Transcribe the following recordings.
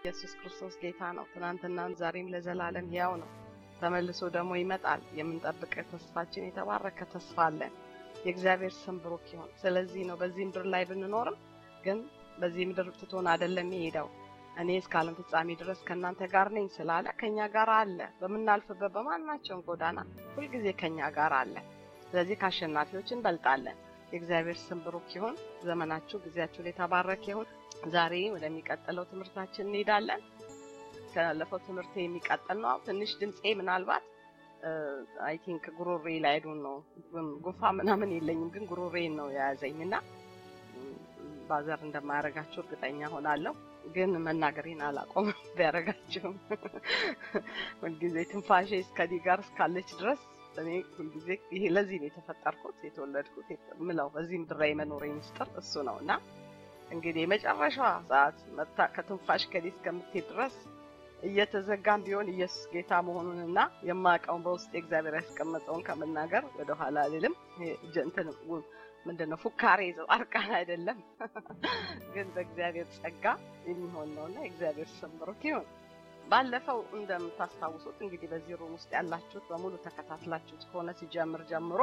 ኢየሱስ ክርስቶስ ጌታ ነው። ትናንትናም ዛሬም ለዘላለም ሕያው ነው። ተመልሶ ደግሞ ይመጣል። የምንጠብቀው ተስፋችን የተባረከ ተስፋ አለን። የእግዚአብሔር ስም ብሩክ ይሁን። ስለዚህ ነው በዚህ ምድር ላይ ብንኖርም ግን በዚህ ምድር ትቶን አይደለም የሄደው። እኔ እስከ ዓለም ፍጻሜ ድረስ ከእናንተ ጋር ነኝ ስላለ ከእኛ ጋር አለ። በምናልፍበት በማናቸውም ጎዳና ሁልጊዜ ከእኛ ጋር አለ። ስለዚህ ከአሸናፊዎች እንበልጣለን። የእግዚአብሔር ስም ብሩክ ይሁን። ዘመናችሁ፣ ጊዜያችሁ የተባረከ ይሁን። ዛሬ ወደሚቀጥለው ትምህርታችን እንሄዳለን። ካለፈው ትምህርት የሚቀጥል ነው። ትንሽ ድምፄ ምናልባት አይ ቲንክ ጉሮሬ ላይ አይዶን ነው ጉፋ ምናምን የለኝም፣ ግን ጉሮሬን ነው የያዘኝ እና ባዘር እንደማያደርጋችሁ እርግጠኛ ሆናለሁ። ግን መናገሬን አላቆምም ቢያደርጋችሁም ሁልጊዜ ትንፋሼ እስከዚህ ጋር እስካለች ድረስ እኔ ሁልጊዜ ይሄ ለዚህ ነው የተፈጠርኩት የተወለድኩት ምለው በዚህ ምድር ላይ የመኖሬ ምስጢር እሱ ነው እና እንግዲህ የመጨረሻዋ ሰዓት መታ ከትንፋሽ ከዚህ እስከምትሄድ ድረስ እየተዘጋም ቢሆን ኢየሱስ ጌታ መሆኑንና የማውቀውን በውስጥ እግዚአብሔር ያስቀመጠውን ከመናገር ወደኋላ አልልም። እንትን ምንድን ነው ፉካሬ ጻድቃን አይደለም፣ ግን በእግዚአብሔር ጸጋ የሚሆን ነውና የእግዚአብሔር ስም ብሩክ ይሁን። ባለፈው እንደምታስታውሱት እንግዲህ በዚህ ሩም ውስጥ ያላችሁት በሙሉ ተከታትላችሁት ከሆነ ሲጀምር ጀምሮ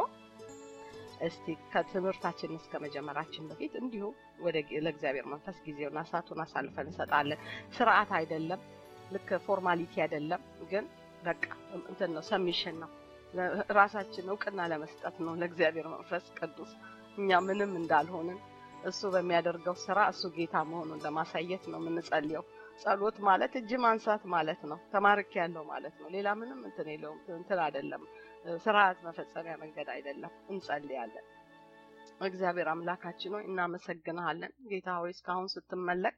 እስቲ ከትምህርታችን እስከ መጀመራችን በፊት እንዲሁ ወደ ለእግዚአብሔር መንፈስ ጊዜውና ሰዓቱን አሳልፈን እንሰጣለን። ስርዓት አይደለም፣ ልክ ፎርማሊቲ አይደለም፣ ግን በቃ እንትን ነው፣ ሰሚሽን ነው። ራሳችን እውቅና ለመስጠት ነው ለእግዚአብሔር መንፈስ ቅዱስ እኛ ምንም እንዳልሆንን እሱ በሚያደርገው ስራ እሱ ጌታ መሆኑን ለማሳየት ነው የምንጸልየው። ጸሎት ማለት እጅ ማንሳት ማለት ነው። ተማርክ ያለው ማለት ነው። ሌላ ምንም እንትን የለውም። እንትን አይደለም፣ ስርዓት መፈጸሚያ መንገድ አይደለም። እንጸልያለን። እግዚአብሔር አምላካችን ሆይ እናመሰግንሃለን። ጌታ ሆይ እስካሁን ስትመለክ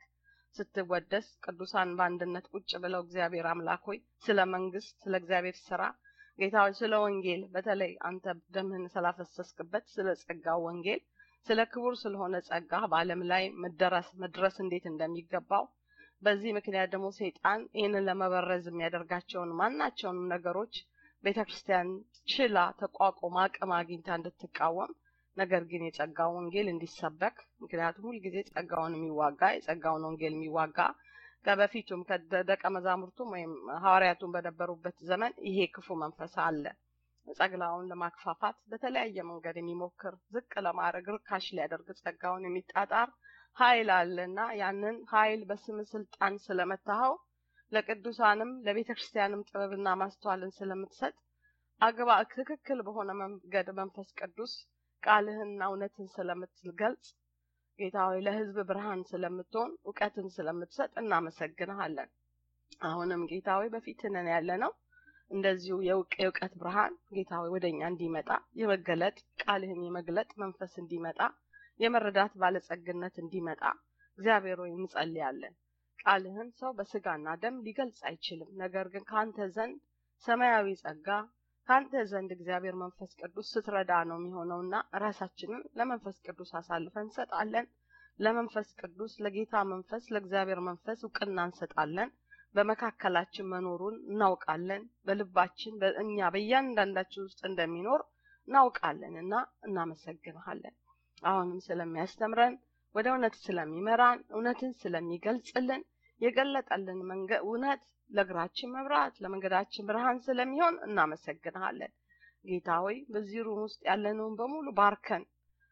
ስትወደስ ቅዱሳን በአንድነት ቁጭ ብለው እግዚአብሔር አምላክ ሆይ ስለ መንግስት፣ ስለ እግዚአብሔር ስራ ጌታ ሆይ ስለ ወንጌል በተለይ አንተ ደምህን ስላፈሰስክበት ስለ ጸጋው ወንጌል ስለ ክቡር ስለሆነ ጸጋ በዓለም ላይ መደረስ መድረስ እንዴት እንደሚገባው በዚህ ምክንያት ደግሞ ሰይጣን ይህንን ለመበረዝ የሚያደርጋቸውን ማናቸውንም ነገሮች ቤተ ክርስቲያን ችላ ተቋቁማ አቅም አግኝታ እንድትቃወም ነገር ግን የጸጋው ወንጌል እንዲሰበክ ምክንያቱም ሁልጊዜ ጸጋውን የሚዋጋ የጸጋውን ወንጌል የሚዋጋ ከበፊቱም ከደቀ መዛሙርቱም ወይም ሐዋርያቱን በነበሩበት ዘመን ይሄ ክፉ መንፈስ አለ። ጸግላውን ለማክፋፋት በተለያየ መንገድ የሚሞክር ዝቅ ለማድረግ ርካሽ ሊያደርግ ጸጋውን የሚጣጣር ኃይል አለና ያንን ኃይል በስም ስልጣን ስለመታኸው ለቅዱሳንም ለቤተ ክርስቲያንም ጥበብና ማስተዋልን ስለምትሰጥ አግባ ትክክል በሆነ መንገድ መንፈስ ቅዱስ ቃልህንና እውነትን ስለምትገልጽ ጌታ ሆይ ለሕዝብ ብርሃን ስለምትሆን እውቀትን ስለምትሰጥ እናመሰግንሃለን። አሁንም ጌታ ሆይ በፊትህ ነን ያለ ነው። እንደዚሁ የእውቀት ብርሃን ጌታ ሆይ ወደ እኛ እንዲመጣ የመገለጥ ቃልህን የመግለጥ መንፈስ እንዲመጣ የመረዳት ባለጸግነት እንዲመጣ እግዚአብሔር ሆይ እንጸልያለን። ቃልህን ሰው በስጋና ደም ሊገልጽ አይችልም። ነገር ግን ከአንተ ዘንድ ሰማያዊ ጸጋ ከአንተ ዘንድ እግዚአብሔር መንፈስ ቅዱስ ስትረዳ ነው የሚሆነውና ራሳችንን ለመንፈስ ቅዱስ አሳልፈን እንሰጣለን። ለመንፈስ ቅዱስ ለጌታ መንፈስ ለእግዚአብሔር መንፈስ እውቅና እንሰጣለን። በመካከላችን መኖሩን እናውቃለን። በልባችን በእኛ በእያንዳንዳችን ውስጥ እንደሚኖር እናውቃለን እና እናመሰግንሃለን። አሁንም ስለሚያስተምረን ወደ እውነት ስለሚመራን እውነትን ስለሚገልጽልን የገለጠልን መንገድ እውነት ለእግራችን መብራት ለመንገዳችን ብርሃን ስለሚሆን እናመሰግንሃለን። ጌታ ሆይ በዚህ ሩም ውስጥ ያለነውን በሙሉ ባርከን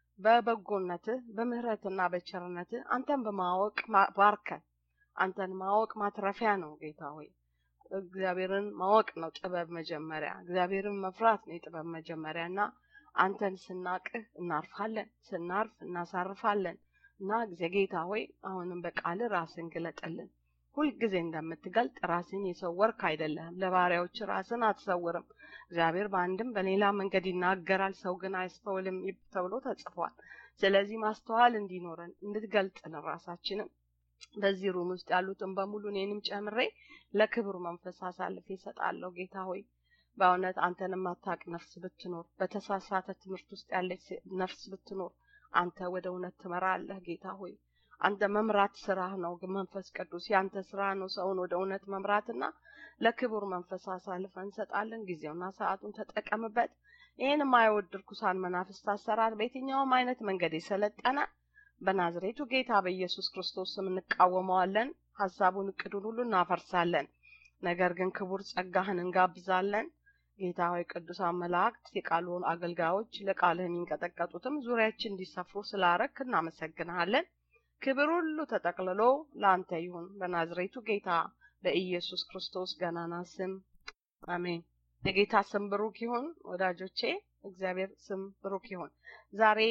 በበጎነትህ በምህረትና በቸርነትህ አንተን በማወቅ ባርከን። አንተን ማወቅ ማትረፊያ ነው ጌታ ሆይ። እግዚአብሔርን ማወቅ ነው ጥበብ መጀመሪያ። እግዚአብሔርን መፍራት ነው የጥበብ መጀመሪያ እና አንተን ስናቅህ እናርፋለን፣ ስናርፍ እናሳርፋለን እና ጊዜ ጌታ ሆይ አሁንም በቃል ራስን ግለጥልን። ሁልጊዜ እንደምትገልጥ ራስን የሰወርክ አይደለህም። ለባሪያዎች ራስን አትሰውርም። እግዚአብሔር በአንድም በሌላ መንገድ ይናገራል፣ ሰው ግን አያስተውልም ተብሎ ተጽፏል። ስለዚህ ማስተዋል እንዲኖረን እንድትገልጥልን ራሳችንን በዚህ ሩም ውስጥ ያሉትን በሙሉ እኔንም ጨምሬ ለክብሩ መንፈስ አሳልፌ እሰጣለሁ። ጌታ ሆይ በእውነት አንተን የማታውቅ ነፍስ ብትኖር፣ በተሳሳተ ትምህርት ውስጥ ያለች ነፍስ ብትኖር አንተ ወደ እውነት ትመራለህ። ጌታ ሆይ አንተ መምራት ስራህ ነው። መንፈስ ቅዱስ ያንተ ስራ ነው ሰውን ወደ እውነት መምራትና ለክቡር መንፈስ አሳልፈን እንሰጣለን። ጊዜውና ሰዓቱን ተጠቀምበት። ይህን የማይወድ ርኩሳን መናፍስት አሰራር በየትኛውም አይነት መንገድ የሰለጠነ በናዝሬቱ ጌታ በኢየሱስ ክርስቶስ ስም እንቃወመዋለን። ሀሳቡን፣ እቅዱን ሁሉ እናፈርሳለን። ነገር ግን ክቡር ጸጋህን እንጋብዛለን። ጌታ ሆይ ቅዱሳን መላእክት የቃሉን አገልጋዮች ለቃልህ የሚንቀጠቀጡትም ዙሪያችን እንዲሰፍሩ ስላረክ እናመሰግንሃለን። ክብር ሁሉ ተጠቅልሎ ለአንተ ይሁን በናዝሬቱ ጌታ በኢየሱስ ክርስቶስ ገናና ስም አሜን። የጌታ ስም ብሩክ ይሁን ወዳጆቼ፣ እግዚአብሔር ስም ብሩክ ይሁን። ዛሬ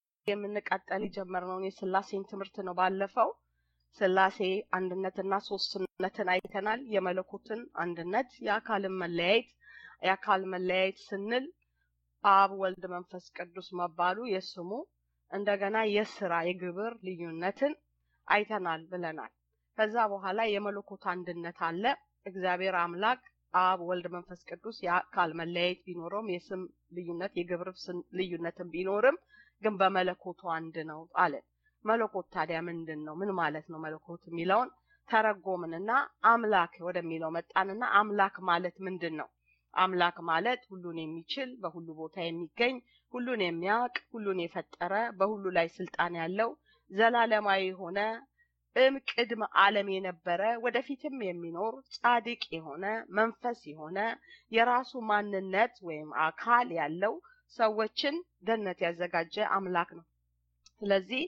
የምንቀጠል የጀመርነውን የስላሴን ትምህርት ነው። ባለፈው ስላሴ አንድነትና ሶስትነትን አይተናል። የመለኮትን አንድነት፣ የአካልን መለያየት የአካል መለያየት ስንል አብ፣ ወልድ፣ መንፈስ ቅዱስ መባሉ የስሙ እንደገና የስራ የግብር ልዩነትን አይተናል ብለናል። ከዛ በኋላ የመለኮት አንድነት አለ። እግዚአብሔር አምላክ አብ፣ ወልድ፣ መንፈስ ቅዱስ የአካል መለያየት ቢኖረውም የስም ልዩነት የግብር ልዩነትን ቢኖርም ግን በመለኮቱ አንድ ነው አለን። መለኮት ታዲያ ምንድን ነው? ምን ማለት ነው መለኮት የሚለውን ተረጎምንና አምላክ ወደሚለው መጣንና አምላክ ማለት ምንድን ነው? አምላክ ማለት ሁሉን የሚችል በሁሉ ቦታ የሚገኝ ሁሉን የሚያውቅ ሁሉን የፈጠረ በሁሉ ላይ ስልጣን ያለው ዘላለማዊ የሆነ እም ቅድመ ዓለም የነበረ ወደፊትም የሚኖር ጻድቅ የሆነ መንፈስ የሆነ የራሱ ማንነት ወይም አካል ያለው ሰዎችን ገነት ያዘጋጀ አምላክ ነው። ስለዚህ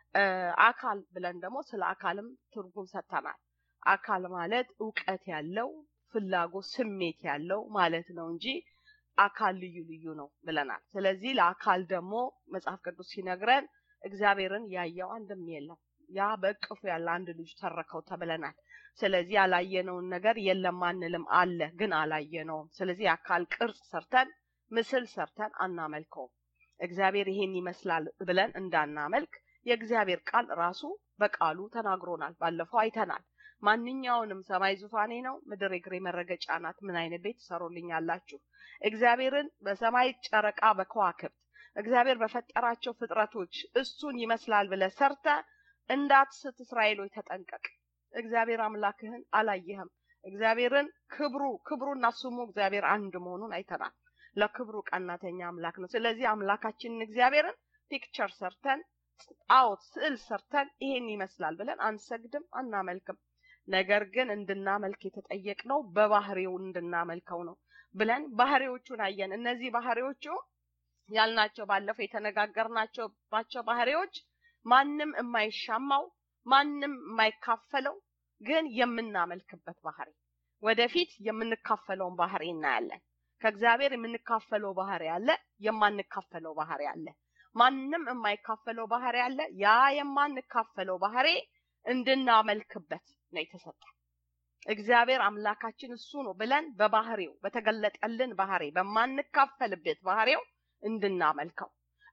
አካል ብለን ደግሞ ስለ አካልም ትርጉም ሰጥተናል። አካል ማለት እውቀት ያለው ፍላጎት፣ ስሜት ያለው ማለት ነው እንጂ አካል ልዩ ልዩ ነው ብለናል። ስለዚህ ለአካል ደግሞ መጽሐፍ ቅዱስ ሲነግረን እግዚአብሔርን ያየው አንድም የለም ያ በእቅፉ ያለ አንድ ልጅ ተረከው ተብለናል። ስለዚህ ያላየነውን ነገር የለም አንልም፣ አለ ግን አላየነውም። ስለዚህ የአካል ቅርጽ ሰርተን ምስል ሰርተን አናመልከውም። እግዚአብሔር ይሄን ይመስላል ብለን እንዳናመልክ የእግዚአብሔር ቃል ራሱ በቃሉ ተናግሮናል። ባለፈው አይተናል። ማንኛውንም ሰማይ ዙፋኔ ነው፣ ምድር የእግሬ መረገጫ ናት፣ ምን አይነት ቤት ትሰሩልኛላችሁ? እግዚአብሔርን በሰማይ ጨረቃ፣ በከዋክብት እግዚአብሔር በፈጠራቸው ፍጥረቶች እሱን ይመስላል ብለህ ሰርተ እንዳትስት እስራኤሎች ተጠንቀቅ። እግዚአብሔር አምላክህን አላየህም። እግዚአብሔርን ክብሩ ክብሩና ስሙ እግዚአብሔር አንድ መሆኑን አይተናል። ለክብሩ ቀናተኛ አምላክ ነው። ስለዚህ አምላካችንን እግዚአብሔርን ፒክቸር ሰርተን ጣዖት ስዕል ሰርተን ይሄን ይመስላል ብለን አንሰግድም፣ አናመልክም። ነገር ግን እንድናመልክ የተጠየቅነው በባህሪው እንድናመልከው ነው ብለን ባህሪዎቹን አየን። እነዚህ ባህሪዎቹ ያልናቸው ባለፈው የተነጋገርናቸው ባቸው ባህሪዎች ማንም የማይሻማው ማንም የማይካፈለው ግን የምናመልክበት ባህሪ ወደፊት የምንካፈለውን ባህሪ እናያለን። ከእግዚአብሔር የምንካፈለው ባህሪ አለ፣ የማንካፈለው ባህሪ አለ። ማንም የማይካፈለው ባህሪ አለ። ያ የማንካፈለው ባህሪ እንድናመልክበት ነው የተሰጠ። እግዚአብሔር አምላካችን እሱ ነው ብለን በባህሪው በተገለጠልን ባህሪ በማንካፈልበት ባህሪው እንድናመልከው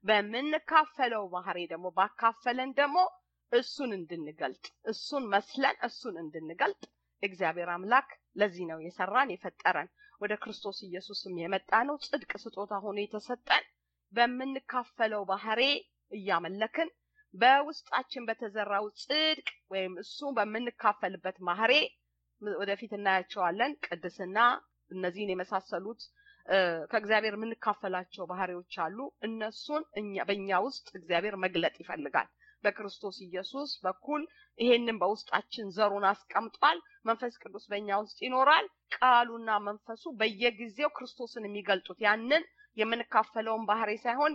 በምንካፈለው ባህሪ ደግሞ ባካፈለን ደግሞ እሱን እንድንገልጥ እሱን መስለን እሱን እንድንገልጥ እግዚአብሔር አምላክ ለዚህ ነው የሰራን የፈጠረን ወደ ክርስቶስ ኢየሱስም የመጣ ነው ጽድቅ ስጦታ ሆኖ የተሰጠን በምንካፈለው ባህሪ እያመለክን በውስጣችን በተዘራው ጽድቅ ወይም እሱ በምንካፈልበት ባህሪ ወደፊት እናያቸዋለን። ቅድስና፣ እነዚህን የመሳሰሉት ከእግዚአብሔር የምንካፈላቸው ባህሪዎች አሉ። እነሱን በእኛ ውስጥ እግዚአብሔር መግለጥ ይፈልጋል። በክርስቶስ ኢየሱስ በኩል ይሄንን በውስጣችን ዘሩን አስቀምጧል። መንፈስ ቅዱስ በእኛ ውስጥ ይኖራል። ቃሉና መንፈሱ በየጊዜው ክርስቶስን የሚገልጡት ያንን የምንካፈለውን ባህሪ ሳይሆን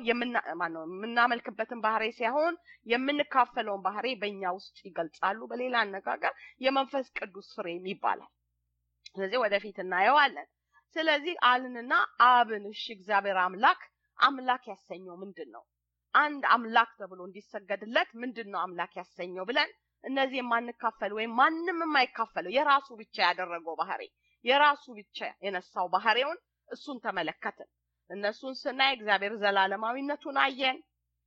የምናመልክበትን ባህሪ ሳይሆን የምንካፈለውን ባህሪ በእኛ ውስጥ ይገልጻሉ። በሌላ አነጋገር የመንፈስ ቅዱስ ፍሬም ይባላል። ስለዚህ ወደፊት እናየዋለን። ስለዚህ አልንና አብን እሺ፣ እግዚአብሔር አምላክ አምላክ ያሰኘው ምንድን ነው? አንድ አምላክ ተብሎ እንዲሰገድለት ምንድን ነው አምላክ ያሰኘው ብለን እነዚህ የማንካፈል ወይም ማንም የማይካፈለው የራሱ ብቻ ያደረገው ባህሪ የራሱ ብቻ የነሳው ባህሪውን እሱን ተመለከትን። እነሱን ስናይ እግዚአብሔር ዘላለማዊነቱን አየን።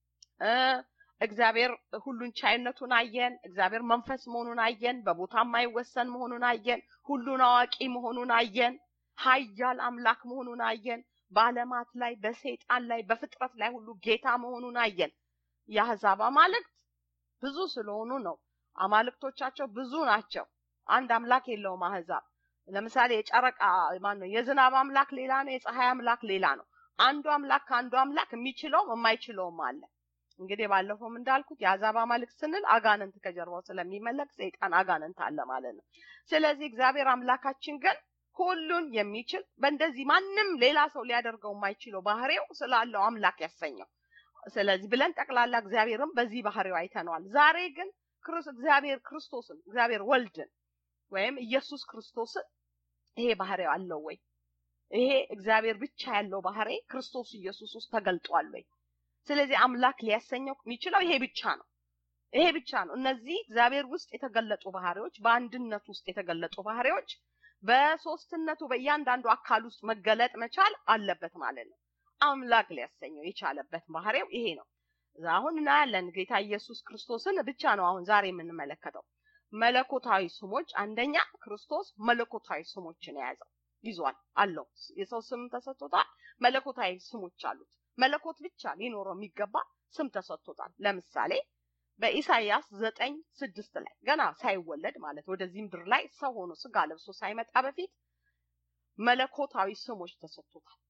እግዚአብሔር ሁሉን ቻይነቱን አየን። እግዚአብሔር መንፈስ መሆኑን አየን። በቦታ የማይወሰን መሆኑን አየን። ሁሉን አዋቂ መሆኑን አየን። ኃያል አምላክ መሆኑን አየን። በዓለማት ላይ በሰይጣን ላይ በፍጥረት ላይ ሁሉ ጌታ መሆኑን አየን። የአሕዛብ አማልክት ብዙ ስለሆኑ ነው። አማልክቶቻቸው ብዙ ናቸው። አንድ አምላክ የለውም አሕዛብ። ለምሳሌ የጨረቃ ማን ነው? የዝናብ አምላክ ሌላ ነው። የፀሐይ አምላክ ሌላ ነው። አንዱ አምላክ ከአንዱ አምላክ የሚችለውም የማይችለውም አለ። እንግዲህ ባለፈውም እንዳልኩት የአሕዛብ አማልክት ስንል አጋንንት ከጀርባው ስለሚመለክ ሰይጣን አጋንንት አለ ማለት ነው። ስለዚህ እግዚአብሔር አምላካችን ግን ሁሉን የሚችል በእንደዚህ ማንም ሌላ ሰው ሊያደርገው የማይችለው ባህሪው ስላለው አምላክ ያሰኘው። ስለዚህ ብለን ጠቅላላ እግዚአብሔርም በዚህ ባህሪው አይተነዋል። ዛሬ ግን እግዚአብሔር ክርስቶስን እግዚአብሔር ወልድን ወይም ኢየሱስ ክርስቶስን ይሄ ባህሪው አለው ወይ? ይሄ እግዚአብሔር ብቻ ያለው ባህሪ ክርስቶስ ኢየሱስ ውስጥ ተገልጧል ወይ? ስለዚህ አምላክ ሊያሰኘው የሚችለው ይሄ ብቻ ነው። ይሄ ብቻ ነው። እነዚህ እግዚአብሔር ውስጥ የተገለጡ ባህሪዎች፣ በአንድነት ውስጥ የተገለጡ ባህሪዎች በሶስትነቱ በእያንዳንዱ አካል ውስጥ መገለጥ መቻል አለበት ማለት ነው። አምላክ ሊያሰኘው የቻለበት ባህሪው ይሄ ነው። አሁን እናያለን። ጌታ ኢየሱስ ክርስቶስን ብቻ ነው አሁን ዛሬ የምንመለከተው። መለኮታዊ ስሞች አንደኛ ክርስቶስ መለኮታዊ ስሞችን የያዘው ይዟል አለው። የሰው ስም ተሰጥቶታል። መለኮታዊ ስሞች አሉት። መለኮት ብቻ ሊኖረው የሚገባ ስም ተሰጥቶታል። ለምሳሌ በኢሳይያስ ዘጠኝ ስድስት ላይ ገና ሳይወለድ ማለት ወደዚህ ምድር ላይ ሰው ሆኖ ስጋ ለብሶ ሳይመጣ በፊት መለኮታዊ ስሞች ተሰጥቶታል።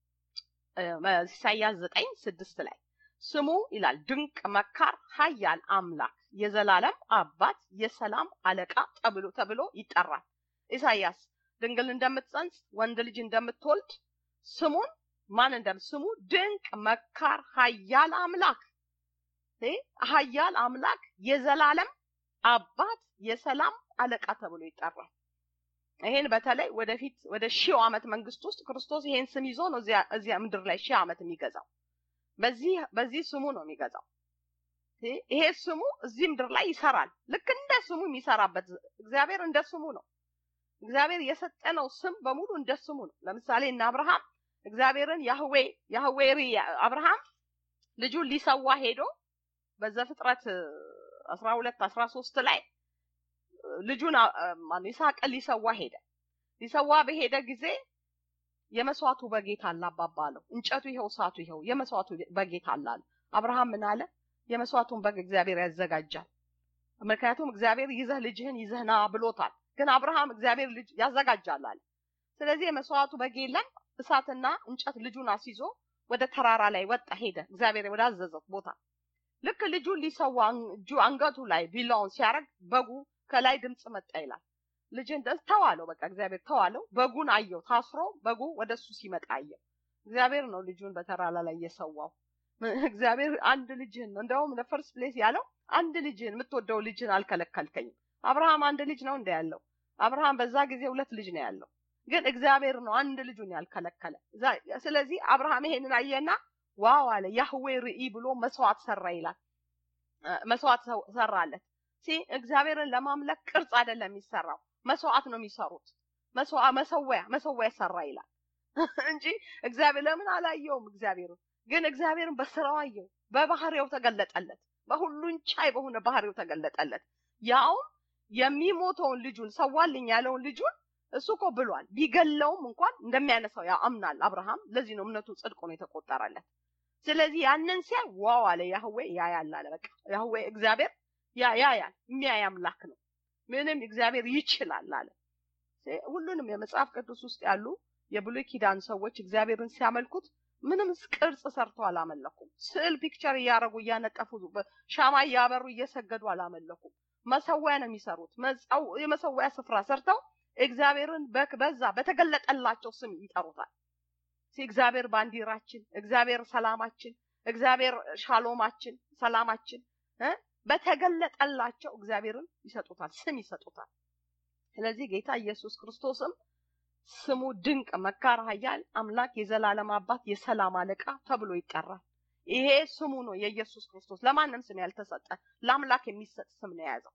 ኢሳይያስ ዘጠኝ ስድስት ላይ ስሙ ይላል ድንቅ መካር፣ ኃያል አምላክ፣ የዘላለም አባት፣ የሰላም አለቃ ተብሎ ተብሎ ይጠራል። ኢሳይያስ ድንግል እንደምትጸንስ ወንድ ልጅ እንደምትወልድ ስሙን ማን እንደም ስሙ ድንቅ መካር፣ ኃያል አምላክ ኃያል አምላክ፣ የዘላለም አባት፣ የሰላም አለቃ ተብሎ ይጠራል። ይሄን በተለይ ወደፊት ወደ ሺው ዓመት መንግስት ውስጥ ክርስቶስ ይሄን ስም ይዞ ነው እዚያ እዚያ ምድር ላይ ሺህ ዓመት የሚገዛው። በዚህ በዚህ ስሙ ነው የሚገዛው። ይሄ ስሙ እዚህ ምድር ላይ ይሰራል። ልክ እንደ ስሙ የሚሰራበት እግዚአብሔር እንደ ስሙ ነው። እግዚአብሔር የሰጠነው ስም በሙሉ እንደ ስሙ ነው። ለምሳሌ እነ አብርሃም እግዚአብሔርን ያህዌ ያህዌሪ አብርሃም ልጁን ሊሰዋ ሄዶ በዘፍጥረት አስራ ሁለት አስራ ሶስት ላይ ልጁን ይስሐቅን ሊሰዋ ሄደ። ሊሰዋ በሄደ ጊዜ የመስዋዕቱ በጌታ አለ አባባ አለው። እንጨቱ ይኸው፣ እሳቱ ይኸው፣ የመስዋዕቱ በጌታ አለ አለ። አብርሃም ምን አለ? የመስዋዕቱን በግ እግዚአብሔር ያዘጋጃል። ምክንያቱም እግዚአብሔር ይዘህ ልጅህን ይዘህ ና ብሎታል። ግን አብርሃም እግዚአብሔር ልጅ ያዘጋጃል አለ። ስለዚህ የመስዋዕቱ በግ የለም። እሳትና እንጨት ልጁን አስይዞ ወደ ተራራ ላይ ወጣ ሄደ፣ እግዚአብሔር ወዳዘዘው ቦታ። ልክ ልጁን ሊሰዋ እጁ አንገቱ ላይ ቢላውን ሲያደርግ በጉ ከላይ ድምፅ መጣ ይላል። ልጅን ተዋለው፣ በቃ እግዚአብሔር ተዋለው። በጉን አየው ታስሮ፣ በጉ ወደ እሱ ሲመጣ አየው። እግዚአብሔር ነው ልጁን በተራራ ላይ የሰዋው። እግዚአብሔር አንድ ልጅህን ነው እንደውም ለፈርስት ፕሌስ ያለው አንድ ልጅህን የምትወደው ልጅህን አልከለከልከኝም። አብርሃም አንድ ልጅ ነው እንደ ያለው አብርሃም በዛ ጊዜ ሁለት ልጅ ነው ያለው፣ ግን እግዚአብሔር ነው አንድ ልጁን ያልከለከለ። ስለዚህ አብርሃም ይሄንን አየና ዋው አለ። ያህዌ ርኢ ብሎ መስዋዕት ሰራ ይላል። መስዋዕት ሰራለት። ሲ እግዚአብሔርን ለማምለክ ቅርጽ አይደለም የሚሰራው፣ መስዋዕት ነው የሚሰሩት። መሰወያ መሰወያ ሰራ ይላል እንጂ እግዚአብሔር ለምን አላየውም? እግዚአብሔር ግን እግዚአብሔርን በስራው አየው፣ በባህሪው ተገለጠለት፣ በሁሉን ቻይ በሆነ ባህሪው ተገለጠለት። ያውም የሚሞተውን ልጁን ሰዋልኝ ያለውን ልጁን እሱ እኮ ብሏል። ቢገለውም እንኳን እንደሚያነሳው ያው አምናል አብርሃም። ለዚህ ነው እምነቱ ጽድቅ ነው የተቆጠረለት። ስለዚህ ያንን ሲያይ ዋው አለ ያህዌ ያያል አለ። በቃ ያህዌ እግዚአብሔር ያ ያያል የሚያይ አምላክ ነው። ምንም እግዚአብሔር ይችላል አለ። ሁሉንም የመጽሐፍ ቅዱስ ውስጥ ያሉ የብሉይ ኪዳን ሰዎች እግዚአብሔርን ሲያመልኩት ምንም ቅርጽ ሰርተው አላመለኩም። ስዕል ፒክቸር እያደረጉ እያነጠፉ ሻማ እያበሩ እየሰገዱ አላመለኩም። መሰዊያ ነው የሚሰሩት። የመሰዊያ ስፍራ ሰርተው እግዚአብሔርን በዛ በተገለጠላቸው ስም ይጠሩታል። እግዚአብሔር ባንዲራችን፣ እግዚአብሔር ሰላማችን፣ እግዚአብሔር ሻሎማችን፣ ሰላማችን በተገለጠላቸው እግዚአብሔርን ይሰጡታል፣ ስም ይሰጡታል። ስለዚህ ጌታ ኢየሱስ ክርስቶስም ስሙ ድንቅ መካር፣ ኃያል አምላክ፣ የዘላለም አባት፣ የሰላም አለቃ ተብሎ ይጠራል። ይሄ ስሙ ነው የኢየሱስ ክርስቶስ። ለማንም ስም ያልተሰጠ ለአምላክ የሚሰጥ ስም ነው የያዘው።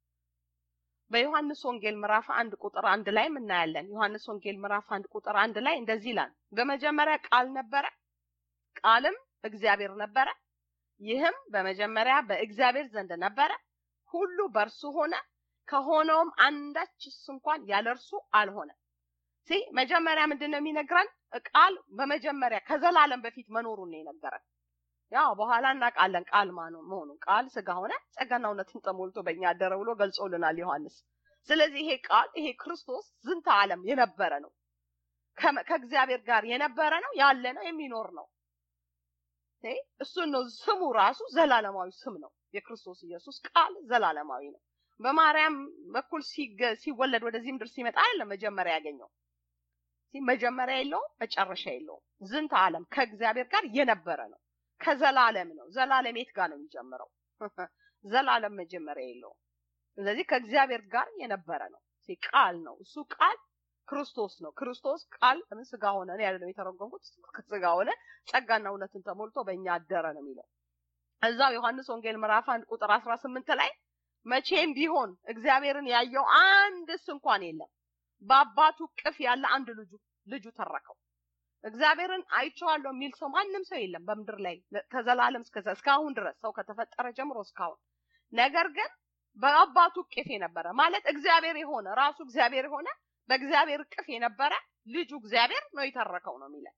በዮሐንስ ወንጌል ምዕራፍ አንድ ቁጥር አንድ ላይ እናያለን። ዮሐንስ ወንጌል ምዕራፍ አንድ ቁጥር አንድ ላይ እንደዚህ ይላል፣ በመጀመሪያ ቃል ነበረ፣ ቃልም እግዚአብሔር ነበረ፣ ይህም በመጀመሪያ በእግዚአብሔር ዘንድ ነበረ፣ ሁሉ በእርሱ ሆነ፣ ከሆነውም አንዳችስ እንኳን ያለ እርሱ አልሆነም። ሲ መጀመሪያ ምንድን ነው የሚነግረን? ቃል በመጀመሪያ ከዘላለም በፊት መኖሩን ነው የነገረን። ያው በኋላ እናውቃለን ቃል መሆኑን። ቃል ስጋ ሆነ ጸጋና እውነትን ተሞልቶ በእኛ አደረ ብሎ ገልጾልናል ዮሐንስ። ስለዚህ ይሄ ቃል ይሄ ክርስቶስ ዝንተ ዓለም የነበረ ነው፣ ከእግዚአብሔር ጋር የነበረ ነው፣ ያለ ነው፣ የሚኖር ነው። እሱን ነው ስሙ ራሱ ዘላለማዊ ስም ነው። የክርስቶስ ኢየሱስ ቃል ዘላለማዊ ነው። በማርያም በኩል ሲወለድ ወደዚህ ምድር ሲመጣ አይደለም መጀመሪያ ያገኘው። መጀመሪያ የለውም፣ መጨረሻ የለውም። ዝንተ ዓለም ከእግዚአብሔር ጋር የነበረ ነው። ከዘላለም ነው። ዘላለም የት ጋር ነው የሚጀምረው? ዘላለም መጀመሪያ የለውም። ስለዚህ ከእግዚአብሔር ጋር የነበረ ነው። ቃል ነው። እሱ ቃል ክርስቶስ ነው። ክርስቶስ ቃል ምን ስጋ ሆነ ነው ያለው የተረጎምኩት። ስጋ ሆነ ጸጋና እውነትን ተሞልቶ በእኛ አደረ ነው የሚለው። እዛው ዮሐንስ ወንጌል ምዕራፍ አንድ ቁጥር አስራ ስምንት ላይ መቼም ቢሆን እግዚአብሔርን ያየው አንድስ እንኳን የለም በአባቱ ቅፍ ያለ አንድ ልጁ ልጁ ተረከው። እግዚአብሔርን አይቼዋለሁ የሚል ሰው ማንም ሰው የለም በምድር ላይ ከዘላለም እስከ እስካሁን ድረስ ሰው ከተፈጠረ ጀምሮ እስካሁን። ነገር ግን በአባቱ ቅፍ የነበረ ማለት እግዚአብሔር የሆነ ራሱ እግዚአብሔር የሆነ በእግዚአብሔር ቅፍ የነበረ ልጁ እግዚአብሔር ነው የተረከው ነው የሚለን።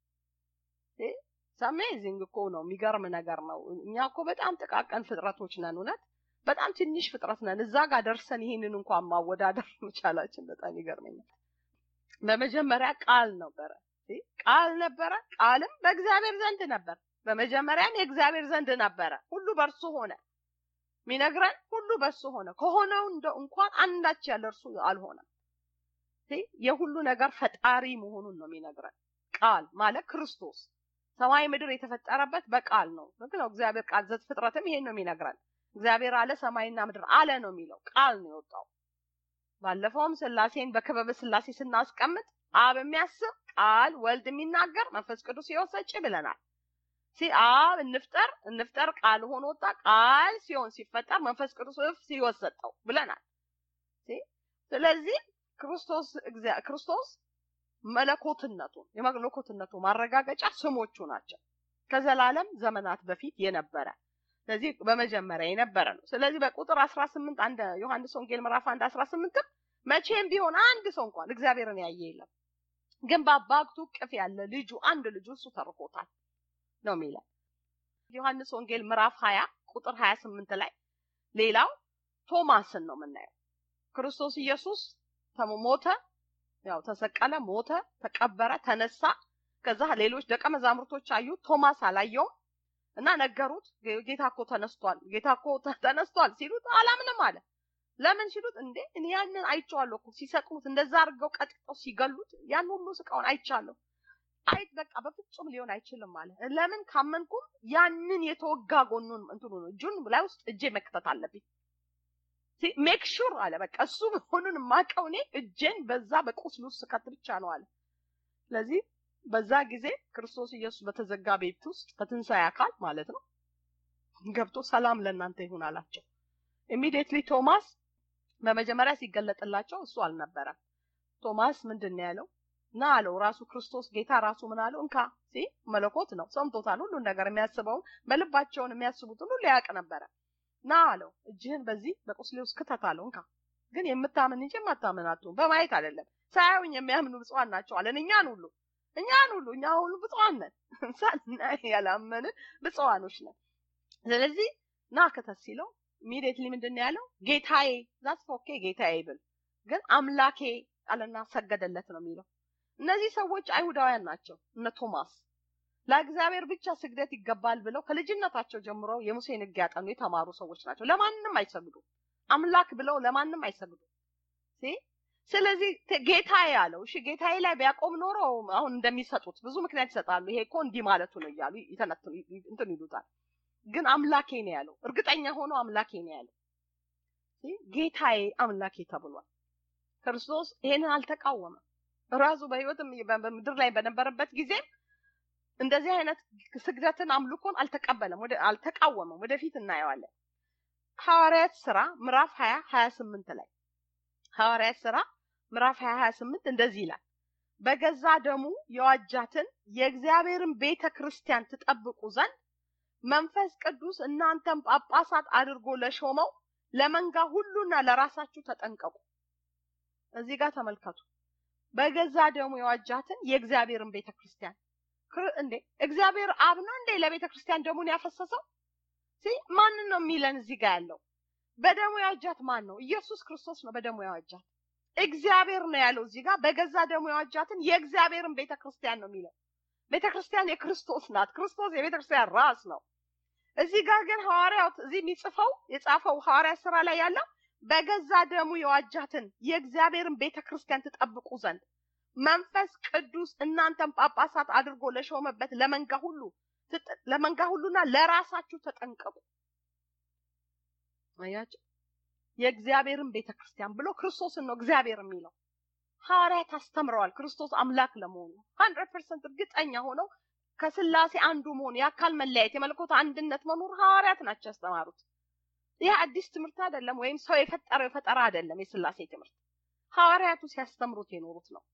አሜዚንግ እኮ ነው። የሚገርም ነገር ነው። እኛ እኮ በጣም ጥቃቀን ፍጥረቶች ነን። እውነት በጣም ትንሽ ፍጥረት ነን። እዛ ጋር ደርሰን ይህንን እንኳን ማወዳደር መቻላችን በጣም ይገርመኛል። በመጀመሪያ ቃል ነበረ፣ ቃል ነበረ፣ ቃልም በእግዚአብሔር ዘንድ ነበር፣ በመጀመሪያም የእግዚአብሔር ዘንድ ነበረ፣ ሁሉ በእርሱ ሆነ። የሚነግረን ሁሉ በእሱ ሆነ። ከሆነው እንደ እንኳን አንዳች ያለ እርሱ አልሆነም። የሁሉ ነገር ፈጣሪ መሆኑን ነው የሚነግረን። ቃል ማለት ክርስቶስ ሰማይ ምድር የተፈጠረበት በቃል ነው። ልክ ነው። እግዚአብሔር ቃል ዘፍጥረትም ይሄን ነው የሚነግረን። እግዚአብሔር አለ ሰማይና ምድር አለ ነው የሚለው። ቃል ነው የወጣው። ባለፈውም ስላሴን በክበበ ስላሴ ስናስቀምጥ አብ የሚያስብ ቃል፣ ወልድ የሚናገር መንፈስ ቅዱስ ሕይወት ሰጪ ብለናል። ሲ አብ እንፍጠር እንፍጠር ቃል ሆኖ ወጣ። ቃል ሲሆን ሲፈጠር መንፈስ ቅዱስ እፍ ሕይወት ሰጠው ብለናል። ስለዚህ ክርስቶስ ክርስቶስ መለኮትነቱን የመለኮትነቱ ማረጋገጫ ስሞቹ ናቸው። ከዘላለም ዘመናት በፊት የነበረ ስለዚህ በመጀመሪያ የነበረ ነው። ስለዚህ በቁጥር 18 አንድ ዮሐንስ ወንጌል ምዕራፍ 1 18 መቼም ቢሆን አንድ ሰው እንኳን እግዚአብሔርን ያየ የለም፣ ግን በአባቱ ቅፍ ያለ ልጁ አንድ ልጁ እሱ ተርኮታል ነው የሚለው ዮሐንስ ወንጌል ምዕራፍ 20 ቁጥር 28 ላይ ሌላው ቶማስን ነው የምናየው። ክርስቶስ ኢየሱስ ሞተ፣ ያው ተሰቀለ፣ ሞተ፣ ተቀበረ፣ ተነሳ። ከዛ ሌሎች ደቀ መዛሙርቶች አዩት፣ ቶማስ አላየውም እና ነገሩት። ጌታ እኮ ተነስቷል፣ ጌታ እኮ ተነስቷል ሲሉት አላምንም አለ። ለምን ሲሉት እንዴ እኔ ያንን አይቼዋለሁ እኮ ሲሰቅሉት፣ እንደዛ አድርገው ቀጥቅጠው ሲገሉት ያን ሁሉ ስቃውን አይቻለሁ። አይ በቃ በፍጹም ሊሆን አይችልም አለ። ለምን ካመንኩም ያንን የተወጋ ጎኑን እንትኑ ነው እጁን ላይ ውስጥ እጄ መክተት አለብኝ ሜክ ሹር አለ። በቃ እሱ መሆኑን የማውቀው እኔ እጄን በዛ በቁስሉ ውስጥ ስከት ብቻ ነው አለ። ስለዚህ በዛ ጊዜ ክርስቶስ ኢየሱስ በተዘጋ ቤት ውስጥ በትንሣኤ አካል ማለት ነው ገብቶ ሰላም ለእናንተ ይሁን አላቸው። ኢሚዲየትሊ ቶማስ በመጀመሪያ ሲገለጥላቸው እሱ አልነበረም። ቶማስ ምንድን ነው ያለው? ና አለው። ራሱ ክርስቶስ ጌታ ራሱ ምን አለው? እንካ ሲ መለኮት ነው፣ ሰምቶታል። ሁሉን ነገር የሚያስበውን በልባቸውን የሚያስቡትን ሁሉ ያውቅ ነበረ። ና አለው። እጅህን በዚህ በቁስሌ ውስጥ ክተት አለው። እንካ ግን የምታምን እንጂ የማታምን አትሁን። በማየት አይደለም ሳያዩኝ የሚያምኑ ብፁዓን ናቸው አለን። እኛን ሁሉ እኛን ሁሉ እኛ ሁሉ ብፁዓን ነን። ሳናይ ያላመንን ብፁዓኖች ነን። ስለዚህ ና ክተት ሲለው ኢሚዲየትሊ ምንድን ነው ያለው? ጌታዬ ዛስ ኦኬ ጌታዬ ብል ግን አምላኬ አለና ሰገደለት ነው የሚለው። እነዚህ ሰዎች አይሁዳውያን ናቸው። እነ ቶማስ ለእግዚአብሔር ብቻ ስግደት ይገባል ብለው ከልጅነታቸው ጀምሮ የሙሴን ሕግ ያጠኑ የተማሩ ሰዎች ናቸው። ለማንም አይሰግዱ አምላክ ብለው ለማንም አይሰግዱ። ስለዚህ ጌታዬ ያለው እሺ፣ ጌታዬ ላይ ቢያቆም ኖሮ አሁን እንደሚሰጡት ብዙ ምክንያት ይሰጣሉ። ይሄ እኮ እንዲህ ማለቱ ነው እያሉ ይተነትኑ እንትን ይሉታል። ግን አምላኬ ነው ያለው። እርግጠኛ ሆኖ አምላኬ ነው ያለው። ጌታዬ አምላኬ ተብሏል። ክርስቶስ ይሄንን አልተቃወመም። ራሱ በህይወትም በምድር ላይ በነበረበት ጊዜ እንደዚህ አይነት ስግደትን አምልኮን አልተቀበለም፣ ወደ አልተቃወመም። ወደፊት እናየዋለን። ሐዋርያት ስራ ምዕራፍ 20 28 ላይ ሐዋርያት ስራ ምዕራፍ 20 28 እንደዚህ ይላል በገዛ ደሙ የዋጃትን የእግዚአብሔርን ቤተ ክርስቲያን ትጠብቁ ዘንድ መንፈስ ቅዱስ እናንተም ጳጳሳት አድርጎ ለሾመው ለመንጋ ሁሉና ለራሳችሁ ተጠንቀቁ። እዚህ ጋር ተመልከቱ። በገዛ ደሙ የዋጃትን የእግዚአብሔርን ቤተ ክርስቲያን እንዴ እግዚአብሔር አብ ነው እንዴ ለቤተ ክርስቲያን ደሙን ያፈሰሰው? ማንን ነው የሚለን እዚህ ጋር ያለው? በደሙ የዋጃት ማን ነው? ኢየሱስ ክርስቶስ ነው በደሙ የዋጃት። እግዚአብሔር ነው ያለው እዚህ ጋር በገዛ ደሙ የዋጃትን የእግዚአብሔርን ቤተ ክርስቲያን ነው የሚለው። ቤተ ክርስቲያን የክርስቶስ ናት። ክርስቶስ የቤተ ክርስቲያን ራስ ነው። እዚህ ጋር ግን ሐዋርያው እዚህ የሚጽፈው የጻፈው ሐዋርያ ስራ ላይ ያለው በገዛ ደሙ የዋጃትን የእግዚአብሔርን ቤተ ክርስቲያን ትጠብቁ ዘንድ መንፈስ ቅዱስ እናንተን ጳጳሳት አድርጎ ለሾመበት ለመንጋ ሁሉ ለመንጋ ሁሉና ለራሳችሁ ተጠንቀቁ። አያችሁ፣ የእግዚአብሔርን ቤተ ክርስቲያን ብሎ ክርስቶስን ነው እግዚአብሔር የሚለው። ሐዋርያት አስተምረዋል ክርስቶስ አምላክ ለመሆኑ ሀንድረድ ፐርሰንት እርግጠኛ ሆነው ከስላሴ አንዱ መሆን የአካል መለያየት የመለኮት አንድነት መኖር ሐዋርያት ናቸው ያስተማሩት። ይህ አዲስ ትምህርት አይደለም፣ ወይም ሰው የፈጠረው የፈጠራ አይደለም። የስላሴ ትምህርት ሐዋርያቱ ሲያስተምሩት የኖሩት ነው።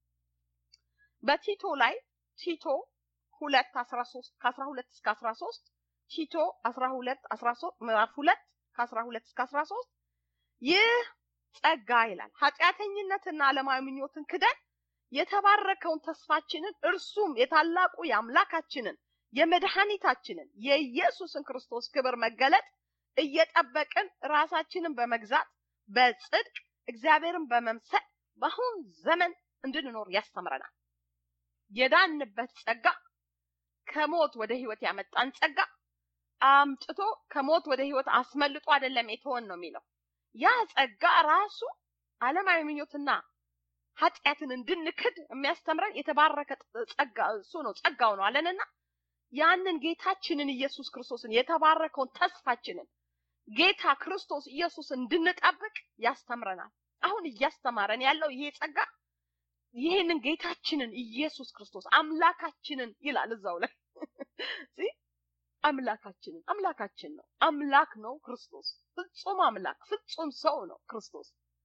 በቲቶ ላይ ቲቶ ሁለት አስራ ሶስት ከአስራ ሁለት እስከ አስራ ሶስት ቲቶ አስራ ሁለት አስራ ሶስት ምዕራፍ ሁለት ከአስራ ሁለት እስከ አስራ ሶስት ይህ ጸጋ ይላል ኃጢአተኝነትና ዓለማዊ ምኞትን ክደን የተባረከውን ተስፋችንን እርሱም የታላቁ የአምላካችንን የመድኃኒታችንን የኢየሱስን ክርስቶስ ክብር መገለጥ እየጠበቅን ራሳችንን በመግዛት በጽድቅ እግዚአብሔርን በመምሰል በአሁን ዘመን እንድንኖር ያስተምረናል። የዳንበት ጸጋ ከሞት ወደ ህይወት ያመጣን ጸጋ አምጥቶ ከሞት ወደ ህይወት አስመልጦ አይደለም የተወን ነው የሚለው። ያ ጸጋ ራሱ ዓለማዊ ምኞትና ኃጢአትን እንድንክድ የሚያስተምረን የተባረከ ጸጋ እሱ ነው፣ ጸጋው ነው አለንና ያንን ጌታችንን ኢየሱስ ክርስቶስን የተባረከውን ተስፋችንን ጌታ ክርስቶስ ኢየሱስ እንድንጠብቅ ያስተምረናል። አሁን እያስተማረን ያለው ይሄ ጸጋ ይህንን ጌታችንን ኢየሱስ ክርስቶስ አምላካችንን ይላል እዛው ላይ አምላካችንን አምላካችን ነው። አምላክ ነው ክርስቶስ ፍጹም አምላክ ፍጹም ሰው ነው ክርስቶስ።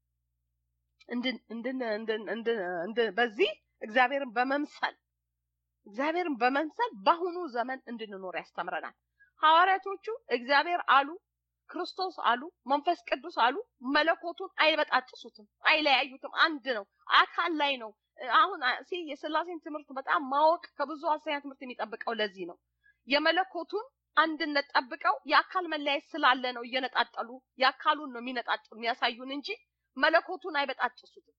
በዚህ እግዚአብሔርን በመምሰል እግዚአብሔርን በመምሰል በአሁኑ ዘመን እንድንኖር ያስተምረናል። ሐዋርያቶቹ እግዚአብሔር አሉ፣ ክርስቶስ አሉ፣ መንፈስ ቅዱስ አሉ። መለኮቱን አይበጣጥሱትም፣ አይለያዩትም። አንድ ነው፣ አካል ላይ ነው። አሁን ሲ የስላሴን ትምህርት በጣም ማወቅ ከብዙ ሐሰተኛ ትምህርት የሚጠብቀው ለዚህ ነው። የመለኮቱን አንድነት ጠብቀው የአካል መለያየት ስላለ ነው እየነጣጠሉ የአካሉን ነው የሚነጣጥሉ የሚያሳዩን እንጂ መለኮቱን አይበጣጥሱትም።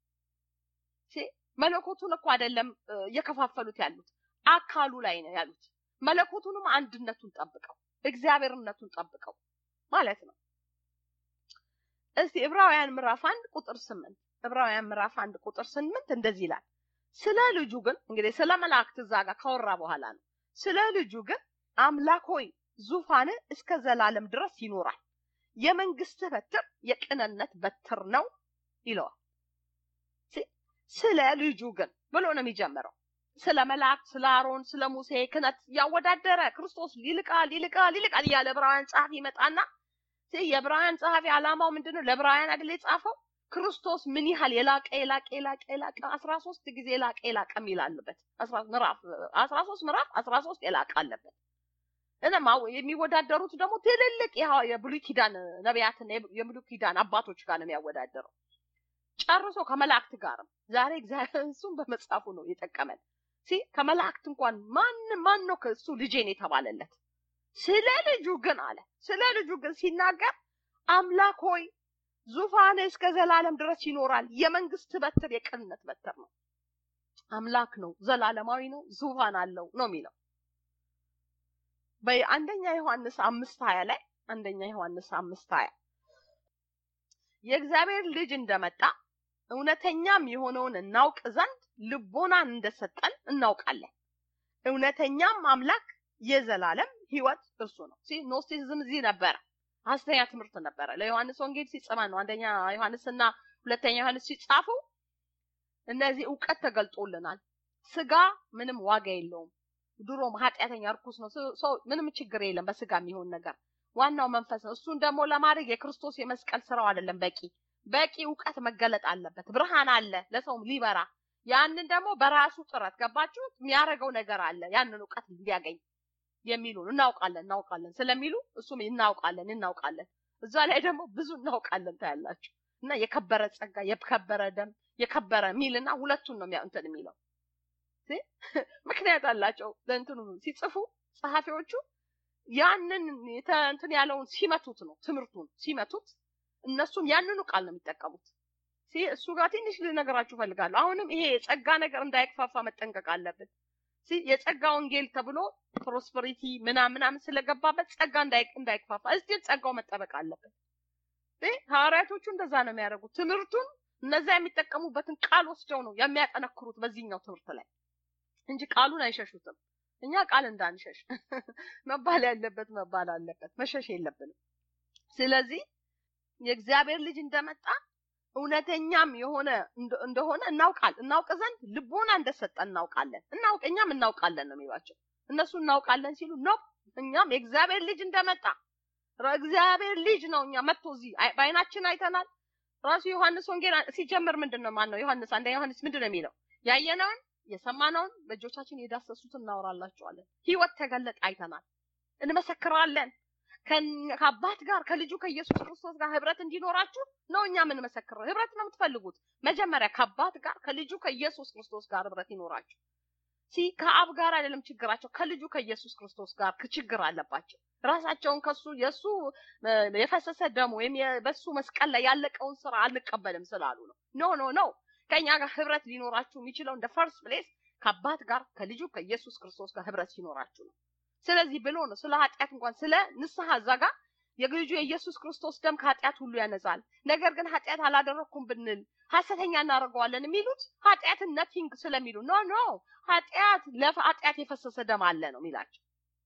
መለኮቱን እኮ አይደለም እየከፋፈሉት ያሉት አካሉ ላይ ነው ያሉት። መለኮቱንም አንድነቱን ጠብቀው እግዚአብሔርነቱን ጠብቀው ማለት ነው። እስቲ ዕብራውያን ምዕራፍ አንድ ቁጥር ስምንት ዕብራውያን ምዕራፍ አንድ ቁጥር ስምንት እንደዚህ ይላል። ስለ ልጁ ግን እንግዲህ ስለ መላእክት እዛ ጋር ካወራ በኋላ ነው። ስለ ልጁ ግን አምላክ ሆይ ዙፋን እስከ ዘላለም ድረስ ይኖራል፣ የመንግስትህ በትር የቅንነት በትር ነው ይለዋል። ስለ ልጁ ግን ብሎ ነው የሚጀምረው። ስለ መላእክት፣ ስለ አሮን፣ ስለ ሙሴ ክህነት ያወዳደረ ክርስቶስ ይልቃል ይልቃል ይልቃል እያለ ዕብራውያን ጸሐፊ ይመጣና የዕብራውያን ጸሐፊ ዓላማው ምንድነው? ለዕብራውያን አይደል የጻፈው ክርስቶስ ምን ያህል የላቀ የላቀ የላቀ የላቀ አስራ ሶስት ጊዜ የላቀ የላቀ የሚል አለበት። ምዕራፍ አስራ ሶስት ምዕራፍ አስራ ሶስት የላቀ አለበት። እና የሚወዳደሩት ደግሞ ትልልቅ የብሉይ ኪዳን ነቢያትና የብሉይ ኪዳን አባቶች ጋር ነው የሚያወዳደረው። ጨርሶ ከመላእክት ጋርም ዛሬ እግዚአብሔር እሱን በመጽሐፉ ነው የጠቀመን። ሲ ከመላእክት እንኳን ማን ማን ነው ከእሱ ልጄን የተባለለት? ስለ ልጁ ግን አለ። ስለ ልጁ ግን ሲናገር አምላክ ሆይ ዙፋን እስከ ዘላለም ድረስ ይኖራል፣ የመንግስት በትር የቅንነት በትር ነው። አምላክ ነው፣ ዘላለማዊ ነው፣ ዙፋን አለው ነው የሚለው በአንደኛ ዮሐንስ አምስት ሀያ ላይ አንደኛ ዮሐንስ አምስት ሀያ የእግዚአብሔር ልጅ እንደመጣ እውነተኛም የሆነውን እናውቅ ዘንድ ልቦናን እንደሰጠን እናውቃለን። እውነተኛም አምላክ የዘላለም ህይወት እርሱ ነው። ኖስቲሲዝም እዚህ ነበረ፣ ሐሰተኛ ትምህርት ነበረ። ለዮሐንስ ወንጌል ሲጽማ ነው አንደኛ ዮሐንስና ሁለተኛ ዮሐንስ ሲጻፉ እነዚህ እውቀት ተገልጦልናል። ስጋ ምንም ዋጋ የለውም። ድሮም ኃጢአተኛ እርኩስ ነው። ሰው ምንም ችግር የለም በስጋ የሚሆን ነገር ዋናው መንፈስ ነው። እሱን ደግሞ ለማድረግ የክርስቶስ የመስቀል ስራው አይደለም በቂ በቂ እውቀት መገለጥ አለበት። ብርሃን አለ ለሰውም ሊበራ ያንን ደግሞ በራሱ ጥረት ገባችሁ የሚያደርገው ነገር አለ ያንን እውቀት እንዲያገኝ የሚሉን እናውቃለን እናውቃለን ስለሚሉ እሱም እናውቃለን እናውቃለን እዛ ላይ ደግሞ ብዙ እናውቃለን ታያላችሁ። እና የከበረ ጸጋ የከበረ ደም የከበረ ሚልና ሁለቱን ነው እንትን የሚለው ምክንያት አላቸው። ለእንትኑ ሲጽፉ ጸሐፊዎቹ ያንን እንትን ያለውን ሲመቱት ነው ትምህርቱን ሲመቱት እነሱም ያንኑ ቃል ነው የሚጠቀሙት። እሱ ጋር ትንሽ ልነገራችሁ ፈልጋለሁ። አሁንም ይሄ የጸጋ ነገር እንዳይክፋፋ መጠንቀቅ አለብን። የጸጋ ወንጌል ተብሎ ፕሮስፐሪቲ ምናምን ምናምን ስለገባበት ጸጋ እንዳይክፋፋ እስቲ ጸጋው መጠበቅ አለበት። ሐዋርያቶቹ እንደዛ ነው የሚያደርጉት። ትምህርቱን እነዛ የሚጠቀሙበትን ቃል ወስደው ነው የሚያጠነክሩት በዚህኛው ትምህርት ላይ እንጂ ቃሉን አይሸሹትም። እኛ ቃል እንዳንሸሽ መባል ያለበት መባል አለበት፣ መሸሽ የለብንም። ስለዚህ የእግዚአብሔር ልጅ እንደመጣ እውነተኛም የሆነ እንደሆነ እናውቃል እናውቅ ዘንድ ልቦና እንደሰጠ እናውቃለን። እናውቅ እኛም እናውቃለን ነው የሚሏቸው። እነሱ እናውቃለን ሲሉ ነው እኛም የእግዚአብሔር ልጅ እንደመጣ እግዚአብሔር ልጅ ነው እኛ መጥቶ እዚህ በአይናችን አይተናል። ራሱ ዮሐንስ ወንጌል ሲጀምር ምንድን ነው ማን ነው ዮሐንስ አንደኛ ዮሐንስ ምንድን ነው የሚለው ያየነውን የሰማነውን በእጆቻችን የዳሰሱትን እናወራላቸዋለን። ህይወት ተገለጠ አይተናል፣ እንመሰክራለን። ከአባት ጋር ከልጁ ከኢየሱስ ክርስቶስ ጋር ህብረት እንዲኖራችሁ ነው እኛ የምንመሰክረው። ህብረት ነው የምትፈልጉት። መጀመሪያ ከአባት ጋር ከልጁ ከኢየሱስ ክርስቶስ ጋር ህብረት ይኖራችሁ። ሲ ከአብ ጋር አይደለም ችግራቸው፣ ከልጁ ከኢየሱስ ክርስቶስ ጋር ችግር አለባቸው። ራሳቸውን ከሱ የሱ የፈሰሰ ደም ወይም በሱ መስቀል ላይ ያለቀውን ስራ አንቀበልም ስላሉ ነው። ኖ ኖ ኖ ከኛ ጋር ህብረት ሊኖራችሁ የሚችለው እንደ ፈርስት ፕሌስ ከአባት ጋር ከልጁ ከኢየሱስ ክርስቶስ ጋር ህብረት ሲኖራችሁ ነው። ስለዚህ ብሎ ነው ስለ ኃጢአት እንኳን ስለ ንስሐ እዛ ጋር የልጁ የኢየሱስ ክርስቶስ ደም ከኃጢአት ሁሉ ያነጻል። ነገር ግን ኃጢአት አላደረኩም ብንል ሐሰተኛ እናደርገዋለን የሚሉት ኃጢአትን ነቲንግ ስለሚሉ ኖ ኖ ኃጢአት ለኃጢአት የፈሰሰ ደም አለ ነው የሚላቸው።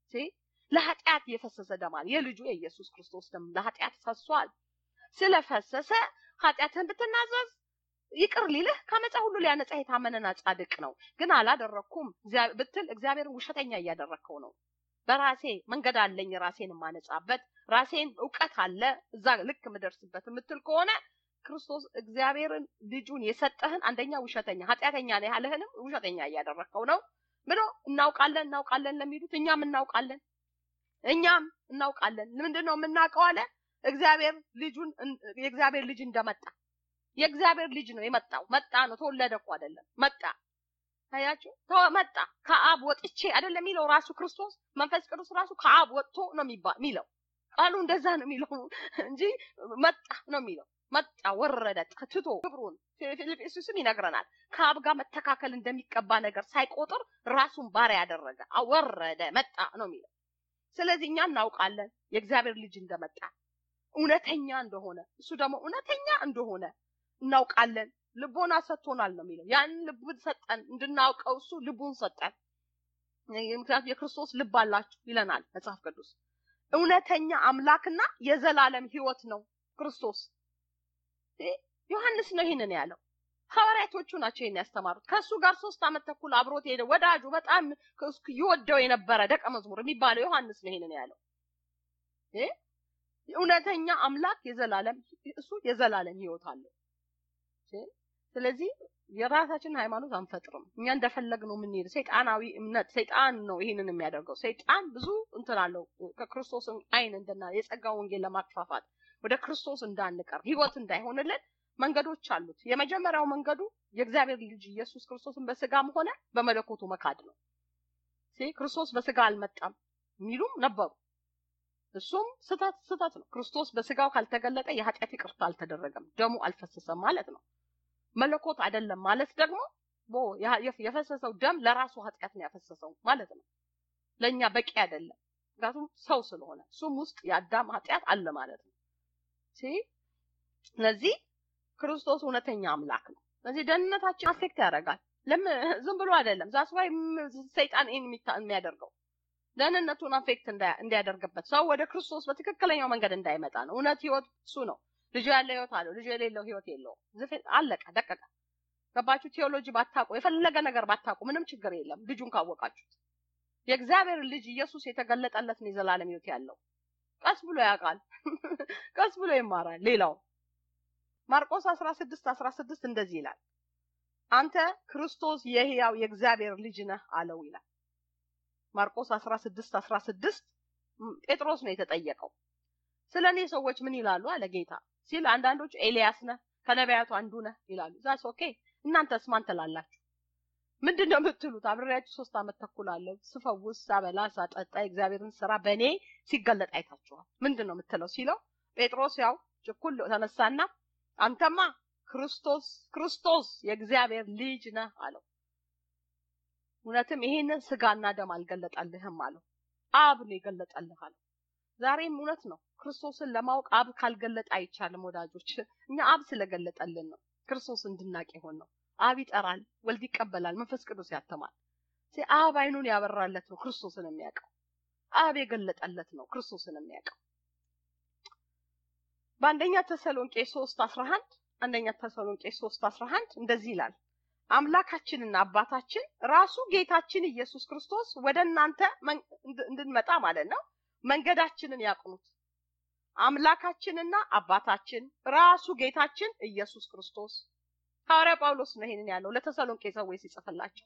ለኃጢአት የፈሰሰ ደም አለ። የልጁ የኢየሱስ ክርስቶስ ደም ለኃጢአት ፈሷል። ስለፈሰሰ ኃጢአትን ብትናዘዝ ይቅር ሊልህ ከመጻ ሁሉ ሊያነጻ የታመነና ጻድቅ ነው። ግን አላደረኩም ብትል እግዚአብሔርን ውሸተኛ እያደረግከው ነው። በራሴ መንገድ አለኝ ራሴን የማነጻበት ራሴን እውቀት አለ እዛ ልክ የምደርስበት የምትል ከሆነ ክርስቶስ እግዚአብሔርን ልጁን የሰጠህን አንደኛ ውሸተኛ ኃጢአተኛ ነው ያለህንም ውሸተኛ እያደረግከው ነው ብሎ እናውቃለን እናውቃለን ለሚሉት እኛም እናውቃለን እኛም እናውቃለን። ምንድን ነው የምናውቀው አለ እግዚአብሔር ልጁን የእግዚአብሔር ልጅ እንደመጣ የእግዚአብሔር ልጅ ነው የመጣው። መጣ ነው ተወለደ እኮ አይደለም መጣ። አያችሁ መጣ ከአብ ወጥቼ አይደለም የሚለው ራሱ ክርስቶስ መንፈስ ቅዱስ ራሱ ከአብ ወጥቶ ነው የሚለው ቃሉ እንደዛ ነው የሚለው እንጂ መጣ ነው የሚለው መጣ ወረደ ትቶ ክብሩን ፊልጵስዩስም ይነግረናል። ከአብ ጋር መተካከል እንደሚቀባ ነገር ሳይቆጥር ራሱን ባሪያ ያደረገ ወረደ መጣ ነው የሚለው። ስለዚህ እኛ እናውቃለን የእግዚአብሔር ልጅ እንደመጣ እውነተኛ እንደሆነ እሱ ደግሞ እውነተኛ እንደሆነ እናውቃለን። ልቦና ሰጥቶናል ነው የሚለው። ያንን ልቡን ሰጠን እንድናውቀው እሱ ልቡን ሰጠን። ምክንያቱም የክርስቶስ ልብ አላችሁ ይለናል መጽሐፍ ቅዱስ። እውነተኛ አምላክና የዘላለም ሕይወት ነው ክርስቶስ። ዮሐንስ ነው ይህንን ያለው። ሐዋርያቶቹ ናቸው ይህን ያስተማሩት። ከእሱ ጋር ሶስት ዓመት ተኩል አብሮት ሄደ ወዳጁ በጣም ይወደው የነበረ ደቀ መዝሙር የሚባለው ዮሐንስ ነው ይህንን ያለው። እውነተኛ አምላክ የዘላለም እሱ የዘላለም ሕይወት አለው። ስለዚህ የራሳችን ሃይማኖት አንፈጥርም። እኛ እንደፈለግነው የምንሄድ ሰይጣናዊ እምነት ሰይጣን ነው ይህንን የሚያደርገው። ሰይጣን ብዙ እንትን አለው ከክርስቶስ አይን እንደና የጸጋ ወንጌል ለማክፋፋት ወደ ክርስቶስ እንዳንቀር ህይወት እንዳይሆንልን መንገዶች አሉት። የመጀመሪያው መንገዱ የእግዚአብሔር ልጅ ኢየሱስ ክርስቶስን በስጋም ሆነ በመለኮቱ መካድ ነው። ክርስቶስ በስጋ አልመጣም የሚሉም ነበሩ። እሱም ስህተት ስህተት ነው። ክርስቶስ በስጋው ካልተገለጠ የኃጢአት ይቅርታ አልተደረገም፣ ደሙ አልፈሰሰም ማለት ነው። መለኮት አይደለም ማለት ደግሞ የፈሰሰው ደም ለራሱ ኃጢአት ነው ያፈሰሰው ማለት ነው። ለእኛ በቂ አይደለም፣ ምክንያቱም ሰው ስለሆነ እሱም ውስጥ የአዳም ኃጢአት አለ ማለት ነው። ስለዚህ ክርስቶስ እውነተኛ አምላክ ነው። ስለዚህ ደህንነታችን አፌክት ያደርጋል። ለምን ዝም ብሎ አይደለም። ዛስ ዋይ ሰይጣን ይህን የሚያደርገው ደህንነቱን አፌክት እንዲያደርግበት ሰው ወደ ክርስቶስ በትክክለኛው መንገድ እንዳይመጣ ነው። እውነት ህይወት እሱ ነው። ልጁ ያለ ህይወት አለው፣ ልጁ የሌለው ህይወት የለውም። አለቀ ደቀቀ። ገባችሁ? ቴዎሎጂ ባታውቁ የፈለገ ነገር ባታውቁ ምንም ችግር የለም። ልጁን ካወቃችሁት የእግዚአብሔር ልጅ ኢየሱስ የተገለጠለት ነው የዘላለም ህይወት ያለው። ቀስ ብሎ ያውቃል፣ ቀስ ብሎ ይማራል። ሌላው ማርቆስ 16 16 እንደዚህ ይላል፣ አንተ ክርስቶስ የህያው የእግዚአብሔር ልጅ ነህ አለው ይላል። ማርቆስ 16 16 ጴጥሮስ ነው የተጠየቀው። ስለ እኔ ሰዎች ምን ይላሉ አለ ጌታ ሲል፣ አንዳንዶቹ ኤልያስ ነህ ከነቢያቱ አንዱ ነህ ይላሉ። ዛስ ኦኬ። እናንተስ ማን ትላላችሁ? ምንድን ነው የምትሉት? አብሬያችሁ ሶስት ዓመት ተኩል አለው ስፈውስ፣ ሳበላ፣ ሳጠጣ የእግዚአብሔርን ስራ በእኔ ሲገለጥ አይታችኋል። ምንድን ነው የምትለው ሲለው ጴጥሮስ ያው ችኩል ተነሳና አንተማ ክርስቶስ ክርስቶስ የእግዚአብሔር ልጅ ነህ አለው። እውነትም ይሄንን ስጋና ደም አልገለጠልህም አለው። አብ ነው የገለጠልህ አለው። ዛሬም እውነት ነው። ክርስቶስን ለማወቅ አብ ካልገለጠ አይቻልም ወዳጆች። እኛ አብ ስለገለጠልን ነው ክርስቶስ እንድናቅ የሆን ነው። አብ ይጠራል፣ ወልድ ይቀበላል፣ መንፈስ ቅዱስ ያተማል። አብ አይኑን ያበራለት ነው ክርስቶስን የሚያውቀው። አብ የገለጠለት ነው ክርስቶስን የሚያውቀው። በአንደኛ ተሰሎንቄ 3 11 አንደኛ ተሰሎንቄ 3 11 እንደዚህ ይላል አምላካችንና አባታችን ራሱ ጌታችን ኢየሱስ ክርስቶስ ወደ እናንተ እንድንመጣ ማለት ነው መንገዳችንን ያቅኑት። አምላካችንና አባታችን ራሱ ጌታችን ኢየሱስ ክርስቶስ ሐዋርያ ጳውሎስ ነው ይሄንን ያለው ለተሰሎንቄ ሰዎች ሲጽፍላቸው።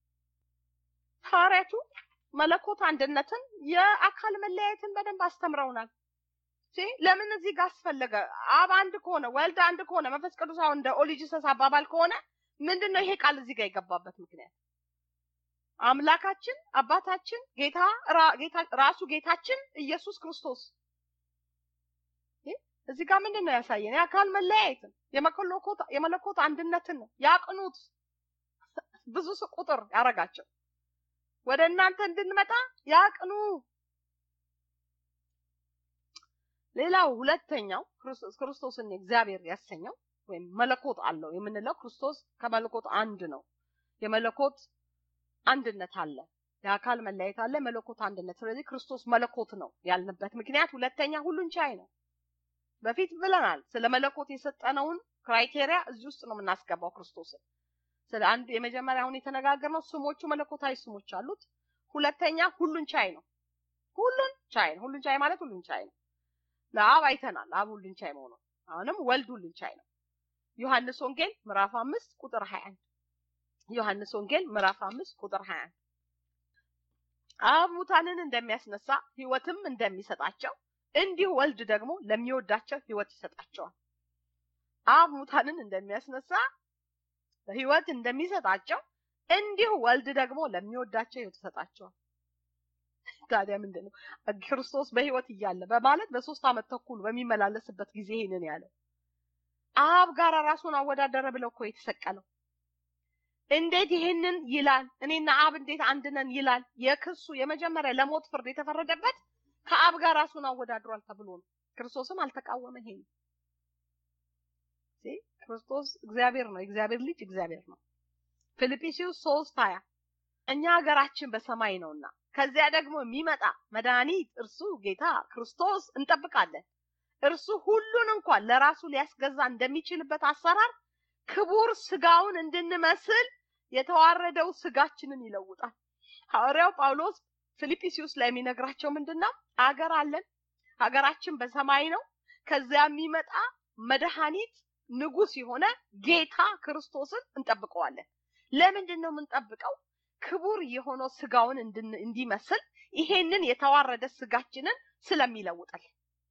ሐዋርያቱ መለኮት አንድነትን፣ የአካል መለያየትን በደንብ አስተምረውናል። ለምን እዚህ ጋር አስፈለገ? አብ አንድ ከሆነ ወልድ አንድ ከሆነ መንፈስ ቅዱስ አሁን እንደ ኦሊጂሰስ አባባል ከሆነ ምንድን ነው ይሄ ቃል እዚህ ጋር የገባበት ምክንያት? አምላካችን አባታችን ጌታ ራሱ ጌታችን ኢየሱስ ክርስቶስ እዚህ ጋር ምንድን ነው ያሳየን? የአካል መለያየትን የመለኮት አንድነትን ነው ያቅኑት። ብዙ ቁጥር ያረጋቸው ወደ እናንተ እንድንመጣ ያቅኑ። ሌላው ሁለተኛው ክርስቶስን እግዚአብሔር ያሰኘው ወይም መለኮት አለው የምንለው ክርስቶስ ከመለኮት አንድ ነው። የመለኮት አንድነት አለ፣ የአካል መለያየት አለ፣ መለኮት አንድነት። ስለዚህ ክርስቶስ መለኮት ነው ያልንበት ምክንያት ሁለተኛ ሁሉን ቻይ ነው። በፊት ብለናል። ስለ መለኮት የሰጠነውን ክራይቴሪያ እዚህ ውስጥ ነው የምናስገባው ክርስቶስን። ስለ አንዱ የመጀመሪያ አሁን የተነጋገርነው ስሞቹ መለኮታዊ ስሞች አሉት። ሁለተኛ ሁሉን ቻይ ነው። ሁሉን ቻይ ነው። ሁሉን ቻይ ማለት ሁሉን ቻይ ነው። ለአብ አይተናል፣ አብ ሁሉን ቻይ መሆኑ። አሁንም ወልድ ሁሉን ቻይ ነው። ዮሐንስ ወንጌል ምዕራፍ አምስት ቁጥር 21 ዮሐንስ ወንጌል ምዕራፍ አምስት ቁጥር 21 አብ ሙታንን እንደሚያስነሳ ሕይወትም እንደሚሰጣቸው እንዲሁ ወልድ ደግሞ ለሚወዳቸው ሕይወት ይሰጣቸዋል። አብ ሙታንን እንደሚያስነሳ ሕይወት እንደሚሰጣቸው እንዲሁ ወልድ ደግሞ ለሚወዳቸው ሕይወት ይሰጣቸዋል። ታዲያ ምንድን ነው ክርስቶስ በሕይወት እያለ በማለት በሶስት ዓመት ተኩል በሚመላለስበት ጊዜ ይሄንን ያለው አብ ጋር ራሱን አወዳደረ ብለው እኮ የተሰቀለው እንዴት ይሄንን ይላል? እኔና አብ እንዴት አንድ ነን ይላል? የክሱ የመጀመሪያ ለሞት ፍርድ የተፈረደበት ከአብ ጋር ራሱን አወዳድሯል ተብሎ ነው። ክርስቶስም አልተቃወመ። ይሄ ክርስቶስ እግዚአብሔር ነው። የእግዚአብሔር ልጅ እግዚአብሔር ነው። ፊልጵስዩስ ሶስት ሀያ እኛ ሀገራችን በሰማይ ነውና ከዚያ ደግሞ የሚመጣ መድኃኒት እርሱ ጌታ ክርስቶስ እንጠብቃለን። እርሱ ሁሉን እንኳን ለራሱ ሊያስገዛ እንደሚችልበት አሰራር ክቡር ስጋውን እንድንመስል የተዋረደው ስጋችንን ይለውጣል። ሐዋርያው ጳውሎስ ፊልጵስዩስ ላይ የሚነግራቸው ምንድነው? አገር አለን፣ ሀገራችን በሰማይ ነው። ከዚያ የሚመጣ መድኃኒት ንጉስ የሆነ ጌታ ክርስቶስን እንጠብቀዋለን። ለምንድን ነው የምንጠብቀው? ክቡር የሆነው ስጋውን እንዲመስል ይሄንን የተዋረደ ስጋችንን ስለሚለውጠል።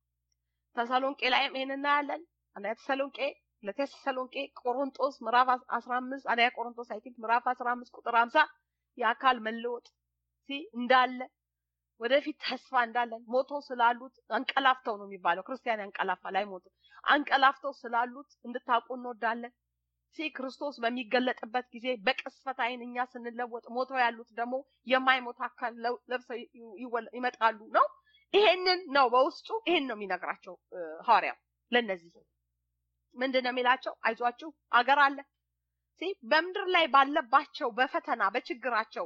ተሰሎንቄ ላይም ይሄን እናያለን። አንደኛ ተሰሎንቄ ለተሰሎንቄ ቆሮንጦስ ምዕራፍ 15 አንደኛ ቆሮንጦስ አይ ቲንክ ምዕራፍ 15 ቁጥር 50 የአካል መለወጥ ሲ እንዳለ ወደፊት ተስፋ እንዳለን ሞቶ ስላሉት አንቀላፍተው ነው የሚባለው። ክርስቲያን ያንቀላፋ ላይ ሞቶ አንቀላፍተው ስላሉት እንድታውቁ እንወዳለን። ሲ ክርስቶስ በሚገለጥበት ጊዜ በቅስፈት ዓይን እኛ ስንለወጥ ሞተው ያሉት ደግሞ የማይሞት አካል ለብሰው ይመጣሉ ነው። ይሄንን ነው በውስጡ ይሄን ነው የሚነግራቸው ሐዋርያው ለነዚህ ምንድን ነው የሚላቸው? አይዟችሁ አገር አለ። በምድር ላይ ባለባቸው በፈተና በችግራቸው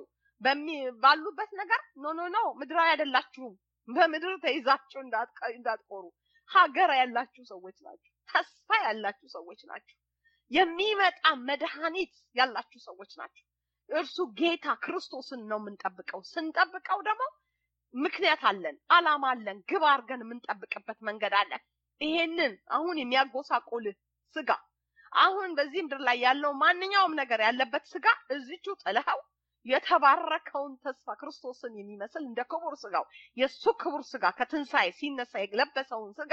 ባሉበት ነገር ኖ ኖ ኖ ምድራዊ አይደላችሁም። በምድር ተይዛችሁ እንዳትቆሩ ሀገር ያላችሁ ሰዎች ናችሁ። ተስፋ ያላችሁ ሰዎች ናችሁ። የሚመጣ መድኃኒት ያላችሁ ሰዎች ናቸው። እርሱ ጌታ ክርስቶስን ነው የምንጠብቀው። ስንጠብቀው ደግሞ ምክንያት አለን፣ አላማ አለን፣ ግብ አድርገን የምንጠብቅበት መንገድ አለን። ይሄንን አሁን የሚያጎሳቆልህ ስጋ አሁን በዚህ ምድር ላይ ያለው ማንኛውም ነገር ያለበት ስጋ እዚቹ ጥለኸው የተባረከውን ተስፋ ክርስቶስን የሚመስል እንደ ክቡር ስጋው የእሱ ክቡር ስጋ ከትንሣኤ ሲነሳ የለበሰውን ስጋ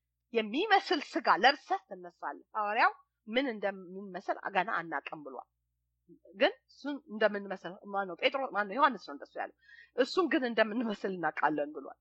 የሚመስል ስጋ ለብሰህ ትነሳለህ። ሐዋርያው ምን እንደምንመስል ገና አናውቅም ብሏል። ግን እሱን እንደምንመስል ማነው ጴጥሮስ ማነው ዮሐንስ ነው እንደሱ ያለው። እሱን ግን እንደምንመስል እናውቃለን ብሏል።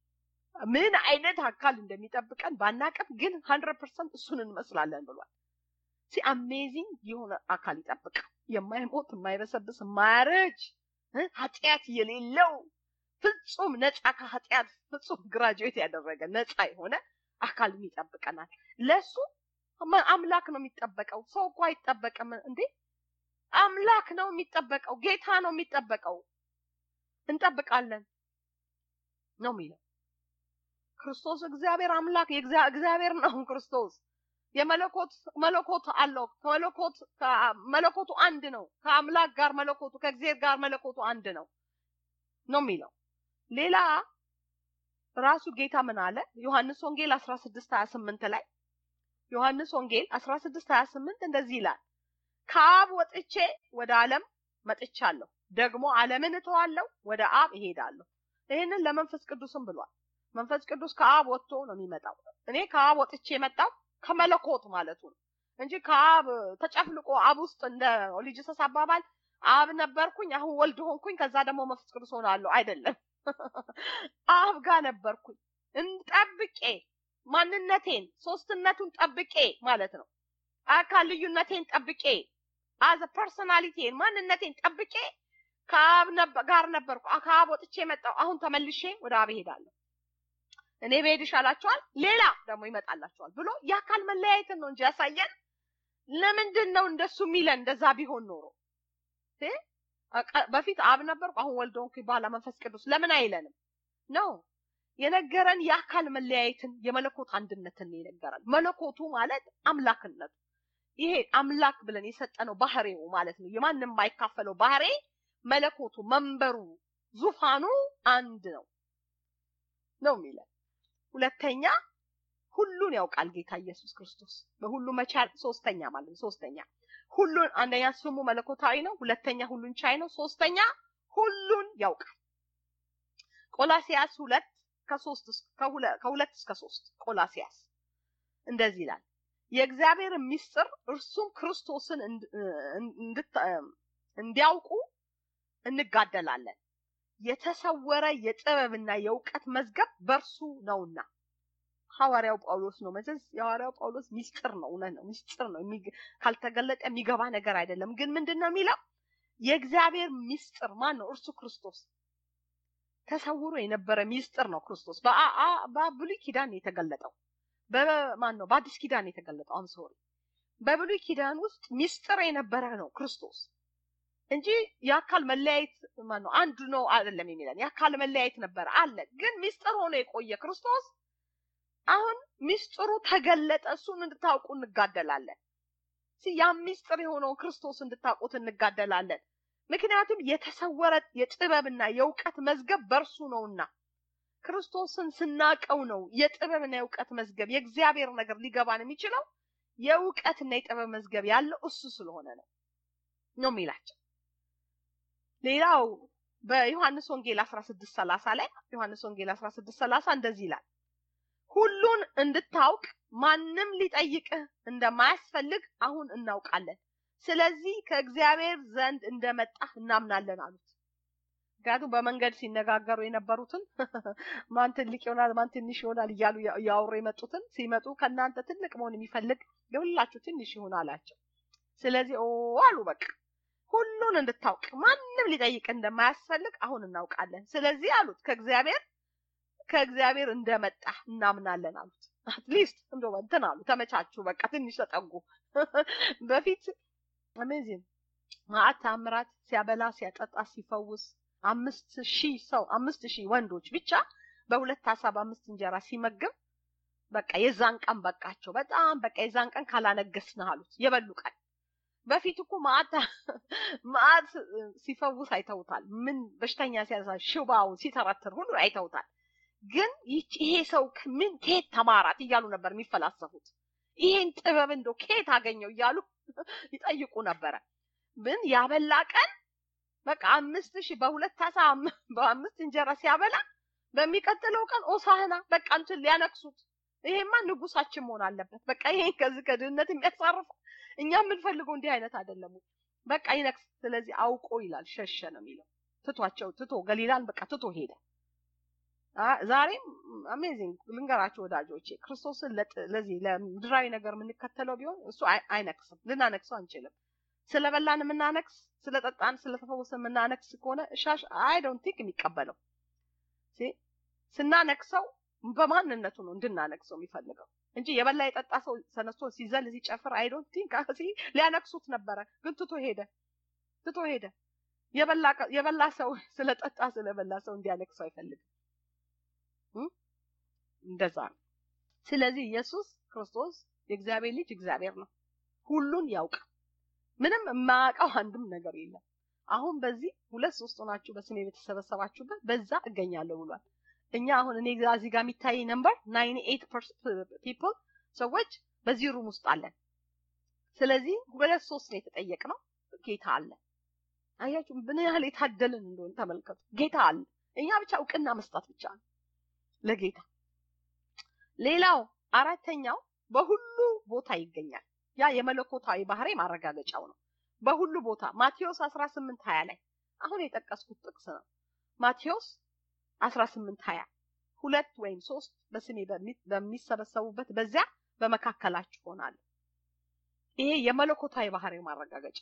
ምን አይነት አካል እንደሚጠብቀን ባናቅም ግን ሀንድረድ ፐርሰንት እሱን እንመስላለን ብሏል። ሲ አሜዚንግ የሆነ አካል ይጠብቃል። የማይሞት የማይበሰብስ የማያረጅ ኃጢአት የሌለው ፍጹም ነፃ ከኃጢአት ፍጹም ግራጁዌት ያደረገ ነፃ የሆነ አካል ይጠብቀናል። ለሱ አምላክ ነው የሚጠበቀው። ሰው እኮ አይጠበቅም እንዴ! አምላክ ነው የሚጠበቀው። ጌታ ነው የሚጠበቀው። እንጠብቃለን ነው የሚለው ክርስቶስ እግዚአብሔር አምላክ እግዚአብሔር ነው ክርስቶስ የመለኮት መለኮት አለው ከመለኮት መለኮቱ አንድ ነው ከአምላክ ጋር መለኮቱ ከእግዚአብሔር ጋር መለኮቱ አንድ ነው ነው የሚለው ሌላ ራሱ ጌታ ምን አለ ዮሐንስ ወንጌል 16 28 ላይ ዮሐንስ ወንጌል 16 28 እንደዚህ ይላል ከአብ ወጥቼ ወደ ዓለም መጥቻለሁ ደግሞ ዓለምን እተዋለሁ ወደ አብ እሄዳለሁ ይህንን ለመንፈስ ቅዱስም ብሏል መንፈስ ቅዱስ ከአብ ወጥቶ ነው የሚመጣው እኔ ከአብ ወጥቼ የመጣው ከመለኮት ማለቱ ነው እንጂ ከአብ ተጨፍልቆ አብ ውስጥ እንደ ሊጅሰስ አባባል አብ ነበርኩኝ አሁን ወልድ ሆንኩኝ ከዛ ደግሞ መንፈስ ቅዱስ ሆናለሁ አይደለም አብ ጋር ነበርኩኝ እንጠብቄ ማንነቴን ሶስትነቱን ጠብቄ ማለት ነው አካል ልዩነቴን ጠብቄ አዘ ፐርሶናሊቲን ማንነቴን ጠብቄ ከአብ ጋር ነበርኩ ከአብ ወጥቼ መጣው አሁን ተመልሼ ወደ አብ እሄዳለሁ እኔ ብሄድ ይሻላችኋል ሌላ ደግሞ ይመጣላችኋል ብሎ የአካል መለያየትን ነው እንጂ ያሳየን ለምንድን ነው እንደሱ የሚለን እንደዛ ቢሆን ኖሮ በፊት አብ ነበርኩ አሁን ወልድ ሆንኩ በኋላ መንፈስ ቅዱስ ለምን አይለንም ነው የነገረን የአካል መለያየትን የመለኮት አንድነትን የነገረን መለኮቱ ማለት አምላክነቱ ይሄ አምላክ ብለን የሰጠነው ባህሬው ማለት ነው የማንም የማይካፈለው ባህሬ መለኮቱ መንበሩ ዙፋኑ አንድ ነው ነው የሚለን ሁለተኛ ሁሉን ያውቃል ጌታ ኢየሱስ ክርስቶስ በሁሉ መቻል ሶስተኛ ማለት ነው ሶስተኛ ሁሉን አንደኛ ስሙ መለኮታዊ ነው ሁለተኛ ሁሉን ቻይ ነው ሶስተኛ ሁሉን ያውቃል ቆላሲያስ ሁለት ከሶስት ከሁለት እስከ ሶስት ቆላሲያስ እንደዚህ ይላል የእግዚአብሔር ምስጢር እርሱም ክርስቶስን እንዲያውቁ እንጋደላለን የተሰወረ የጥበብና የእውቀት መዝገብ በእርሱ ነውና ሐዋርያው ጳውሎስ ነው መቼስ የሐዋርያው ጳውሎስ ሚስጥር ነው እውነት ነው ሚስጥር ነው ካልተገለጠ የሚገባ ነገር አይደለም ግን ምንድን ነው የሚለው የእግዚአብሔር ሚስጥር ማን ነው እርሱ ክርስቶስ ተሰውሮ የነበረ ሚስጥር ነው ክርስቶስ በብሉይ ኪዳን የተገለጠው በማን ነው በአዲስ ኪዳን የተገለጠው አም ሶሪ በብሉይ ኪዳን ውስጥ ሚስጥር የነበረ ነው ክርስቶስ እንጂ የአካል መለያየት ማን ነው አንዱ ነው አይደለም የሚለን የአካል መለያየት ነበረ አለ ግን ሚስጥር ሆኖ የቆየ ክርስቶስ አሁን ሚስጥሩ ተገለጠ እሱን እንድታውቁ እንጋደላለን ያ ሚስጥር የሆነውን ክርስቶስ እንድታውቁት እንጋደላለን ምክንያቱም የተሰወረ የጥበብና የእውቀት መዝገብ በእርሱ ነውና ክርስቶስን ስናቀው ነው የጥበብና የእውቀት መዝገብ የእግዚአብሔር ነገር ሊገባን የሚችለው የእውቀትና የጥበብ መዝገብ ያለው እሱ ስለሆነ ነው ነው የሚላቸው ሌላው በዮሐንስ ወንጌል 16 30 ላይ ዮሐንስ ወንጌል 16 30 እንደዚህ ይላል ሁሉን እንድታውቅ ማንም ሊጠይቅህ እንደማያስፈልግ አሁን እናውቃለን ስለዚህ ከእግዚአብሔር ዘንድ እንደመጣህ እናምናለን አሉት ምክንያቱም በመንገድ ሲነጋገሩ የነበሩትን ማን ትልቅ ይሆናል ማን ትንሽ ይሆናል እያሉ እያወሩ የመጡትን ሲመጡ ከእናንተ ትልቅ መሆን የሚፈልግ ለሁላችሁ ትንሽ ይሆን አላቸው ስለዚህ ኦ አሉ በቃ ሁሉን እንድታውቅ ማንም ሊጠይቅ እንደማያስፈልግ አሁን እናውቃለን ስለዚህ አሉት ከእግዚአብሔር ከእግዚአብሔር እንደመጣ እናምናለን አሉት አትሊስት እንደ እንትን አሉ ተመቻቹ በቃ ትንሽ ተጠጉ በፊት አሜዚንግ ማአት ታምራት ሲያበላ ሲያጠጣ ሲፈውስ አምስት ሺህ ሰው አምስት ሺህ ወንዶች ብቻ በሁለት አሳ በአምስት እንጀራ ሲመግብ በቃ የዛን ቀን በቃቸው በጣም በቃ የዛን ቀን ካላነገስን አሉት የበሉ ቀን በፊት እኮ ማአት ማአት ሲፈውስ አይተውታል ምን በሽተኛ ሲያዛ ሽባውን ሲተረትር ሁሉ አይተውታል ግን ይሄ ሰው ምን ከየት ተማራት እያሉ ነበር የሚፈላሰፉት ይሄን ጥበብ እንዶ ከየት አገኘው እያሉ ይጠይቁ ነበረ ግን ያበላ ቀን በቃ አምስት ሺህ በሁለት አሳ በአምስት እንጀራ ሲያበላ በሚቀጥለው ቀን ኦሳህና በቃ እንትን ሊያነክሱት ይሄማ ንጉሳችን መሆን አለበት በቃ ይሄ ከዚህ ከድህነት የሚያሳርፈው እኛ የምንፈልገው እንዲህ አይነት አይደለም በቃ ይነክስ ስለዚህ አውቆ ይላል ሸሸ ነው የሚለው ትቷቸው ትቶ ገሊላን በቃ ትቶ ሄደ ዛሬም አሜዚንግ ልንገራቸው ወዳጆቼ ክርስቶስን ለዚህ ለምድራዊ ነገር የምንከተለው ቢሆን እሱ አይነክስም ልናነክሰው አንችልም ስለበላን የምናነክስ ስለጠጣን ስለተፈወሰን የምናነክስ ከሆነ ሻሽ አይ ዶንት ቲንክ የሚቀበለው ስናነክሰው በማንነቱ ነው እንድናነክሰው የሚፈልገው እንጂ የበላ የጠጣ ሰው ተነስቶ ሲዘል ሲጨፍር አይ ዶንት ቲንክ ሊያነክሱት ነበረ፣ ግን ትቶ ሄደ ትቶ ሄደ። የበላ ሰው ስለጠጣ ስለበላ ሰው እንዲያነክሰው አይፈልግም። እንደዛ ነው። ስለዚህ ኢየሱስ ክርስቶስ የእግዚአብሔር ልጅ እግዚአብሔር ነው። ሁሉን ያውቃል። ምንም የማያውቀው አንድም ነገር የለም። አሁን በዚህ ሁለት ሶስት ሆናችሁ በስሜ በተሰበሰባችሁበት በዛ እገኛለሁ ብሏል። እኛ አሁን እኔ እዚህ ጋር የሚታይ ነምበር ናይን ኤይት ፒፕል ሰዎች በዚህ ሩም ውስጥ አለን። ስለዚህ ሁለት ሶስት ነው የተጠየቅነው። ጌታ አለ። አያችሁ ምን ያህል የታደልን እንደሆነ ተመልከቱ። ጌታ አለ። እኛ ብቻ እውቅና መስጠት ብቻ ነው ለጌታ። ሌላው አራተኛው በሁሉ ቦታ ይገኛል። ያ የመለኮታዊ ባህሪ ማረጋገጫው ነው። በሁሉ ቦታ ማቴዎስ 18 20 ላይ አሁን የጠቀስኩት ጥቅስ ነው። ማቴዎስ 18 20 ሁለት ወይም ሶስት በስሜ በሚሰበሰቡበት በዚያ በመካከላችሁ ሆናለሁ። ይሄ የመለኮታዊ ባህሪ ማረጋገጫ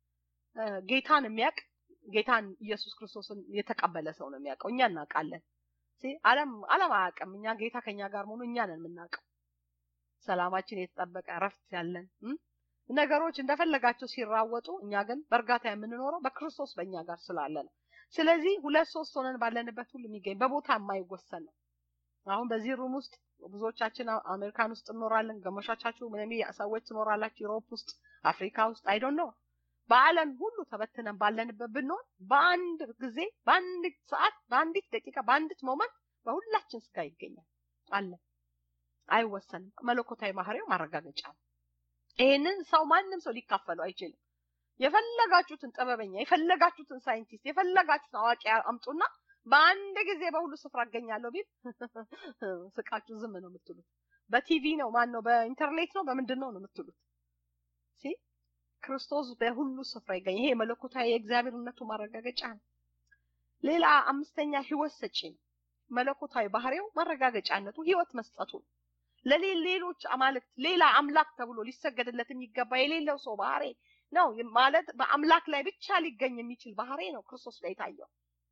ጌታን የሚያውቅ ጌታን ኢየሱስ ክርስቶስን የተቀበለ ሰው ነው የሚያውቀው። እኛ እናውቃለን። ዓለም ዓለም አያውቅም። እኛ ጌታ ከኛ ጋር መሆኑ እኛ ነን የምናውቀው። ሰላማችን የተጠበቀ እረፍት ያለን ነገሮች እንደፈለጋቸው ሲራወጡ፣ እኛ ግን በእርጋታ የምንኖረው በክርስቶስ በእኛ ጋር ስላለ ነው። ስለዚህ ሁለት ሶስት ሆነን ባለንበት ሁሉ የሚገኝ በቦታ የማይወሰን ነው። አሁን በዚህ ሩም ውስጥ ብዙዎቻችን አሜሪካን ውስጥ እንኖራለን። ገመሻቻችሁ ምንም ሰዎች ትኖራላችሁ ዩሮፕ ውስጥ፣ አፍሪካ ውስጥ አይዶን ነው። በዓለም ሁሉ ተበትነን ባለንበት ብንሆን በአንድ ጊዜ፣ በአንድ ሰዓት፣ በአንዲት ደቂቃ፣ በአንዲት ሞመንት በሁላችን ስጋ ይገኛል አለ። አይወሰንም። መለኮታዊ ባህሪው ማረጋገጫ ነው። ይሄንን ሰው ማንም ሰው ሊካፈለው አይችልም። የፈለጋችሁትን ጥበበኛ፣ የፈለጋችሁትን ሳይንቲስት፣ የፈለጋችሁትን አዋቂ አምጡና በአንድ ጊዜ በሁሉ ስፍራ እገኛለሁ ቢል ስቃችሁ ዝም ነው የምትሉት። በቲቪ ነው ማን ነው በኢንተርኔት ነው በምንድን ነው ነው የምትሉት። ሲ ክርስቶስ በሁሉ ስፍራ ይገኝ። ይሄ መለኮታዊ የእግዚአብሔርነቱ ማረጋገጫ ነው። ሌላ አምስተኛ ህይወት ሰጪ ነው። መለኮታዊ ባህሪው ማረጋገጫነቱ ህይወት መስጠቱ ነው። ለሌሎች አማልክት ሌላ አምላክ ተብሎ ሊሰገድለት የሚገባ የሌለው ሰው ባህሪ ነው ማለት በአምላክ ላይ ብቻ ሊገኝ የሚችል ባህሪ ነው ክርስቶስ ላይ የታየው።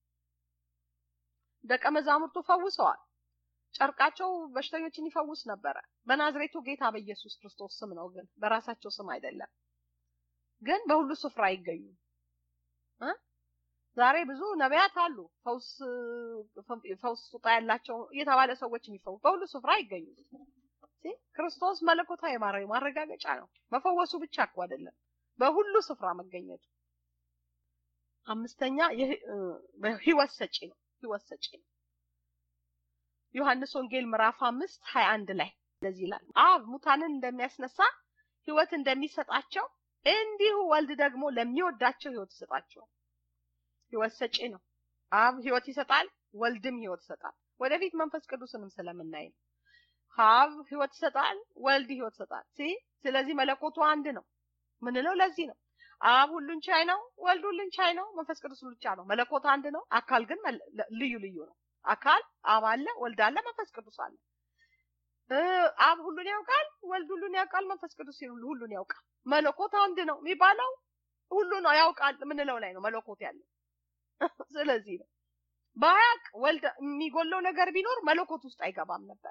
ደቀ መዛሙርቱ ፈውሰዋል። ጨርቃቸው በሽተኞችን ይፈውስ ነበረ። በናዝሬቱ ጌታ በኢየሱስ ክርስቶስ ስም ነው፣ ግን በራሳቸው ስም አይደለም። ግን በሁሉ ስፍራ አይገኙም። ዛሬ ብዙ ነቢያት አሉ፣ ፈውስ ፈውስ ስጦታ ያላቸው የተባለ ሰዎች የሚፈውስ በሁሉ ስፍራ አይገኙም። ክርስቶስ መለኮታዊ ማረጋገጫ ነው። መፈወሱ ብቻ እኮ አይደለም፣ በሁሉ ስፍራ መገኘቱ። አምስተኛ ህይወት ሰጪ ነው። ህይወት ሰጪ ነው። ዮሐንስ ወንጌል ምዕራፍ አምስት ሀያ አንድ ላይ እንደዚህ ይላል፣ አብ ሙታንን እንደሚያስነሳ ህይወት እንደሚሰጣቸው እንዲሁ ወልድ ደግሞ ለሚወዳቸው ህይወት ይሰጣቸዋል። ህይወት ሰጪ ነው። አብ ህይወት ይሰጣል፣ ወልድም ህይወት ይሰጣል። ወደፊት መንፈስ ቅዱስንም ስለምናይ ነው። አብ ህይወት ይሰጣል፣ ወልድ ህይወት ይሰጣል። ስለዚህ መለኮቱ አንድ ነው ምንለው ለዚህ ነው። አብ ሁሉን ቻይ ነው፣ ወልድ ሁሉን ቻይ ነው፣ መንፈስ ቅዱስ ሁሉን ቻይ ነው። መለኮት አንድ ነው፣ አካል ግን ልዩ ልዩ ነው። አካል አብ አለ፣ ወልድ አለ፣ መንፈስ ቅዱስ አለ። አብ ሁሉን ያውቃል፣ ወልድ ሁሉን ያውቃል፣ መንፈስ ቅዱስ ሁሉን ያውቃል። መለኮት አንድ ነው የሚባለው ሁሉ ነው ያውቃል ምንለው ላይ ነው መለኮት ያለው። ስለዚህ ነው ባያቅ ወልድ የሚጎለው ነገር ቢኖር መለኮት ውስጥ አይገባም ነበረ።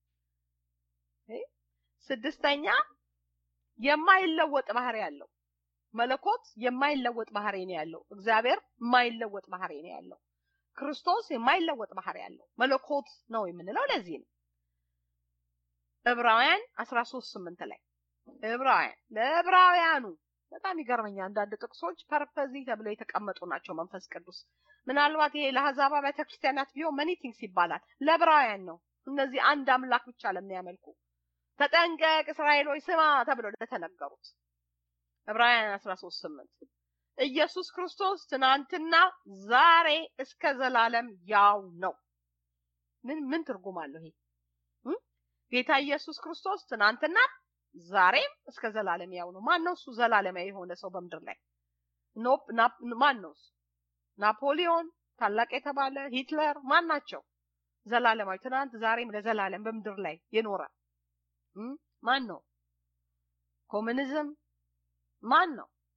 ስድስተኛ የማይለወጥ ባህሪ ያለው መለኮት የማይለወጥ ባህሪ ነው ያለው። እግዚአብሔር የማይለወጥ ባህሪ ነው ያለው። ክርስቶስ የማይለወጥ ባህሪ ያለው መለኮት ነው የምንለው ለዚህ ነው። ዕብራውያን 13 8 ላይ ዕብራውያን ለዕብራውያኑ በጣም ይገርመኛል። አንዳንድ ጥቅሶች ፐርፐዚ ተብለው የተቀመጡ ናቸው። መንፈስ ቅዱስ ምናልባት ይሄ ለአሕዛብ አብያተ ክርስቲያናት ቢሆን መኒ ቲንግስ ይባላል። ለዕብራውያን ነው። እነዚህ አንድ አምላክ ብቻ ለሚያመልኩ ተጠንቀቅ እስራኤሎች ስማ ተብለው ለተነገሩት ዕብራውያን 13 8 ኢየሱስ ክርስቶስ ትናንትና ዛሬ እስከ ዘላለም ያው ነው። ምን ምን ትርጉም አለው ይሄ? ጌታ ኢየሱስ ክርስቶስ ትናንትና ዛሬም እስከ ዘላለም ያው ነው። ማን ነው እሱ ዘላለማዊ የሆነ ሰው በምድር ላይ? ኖፕ ማን ነው እሱ? ናፖሊዮን ታላቅ የተባለ ሂትለር ማን ናቸው? ዘላለማዊ ትናንት ዛሬም ለዘላለም በምድር ላይ የኖረ ማን ነው? ኮሙኒዝም ማን ነው?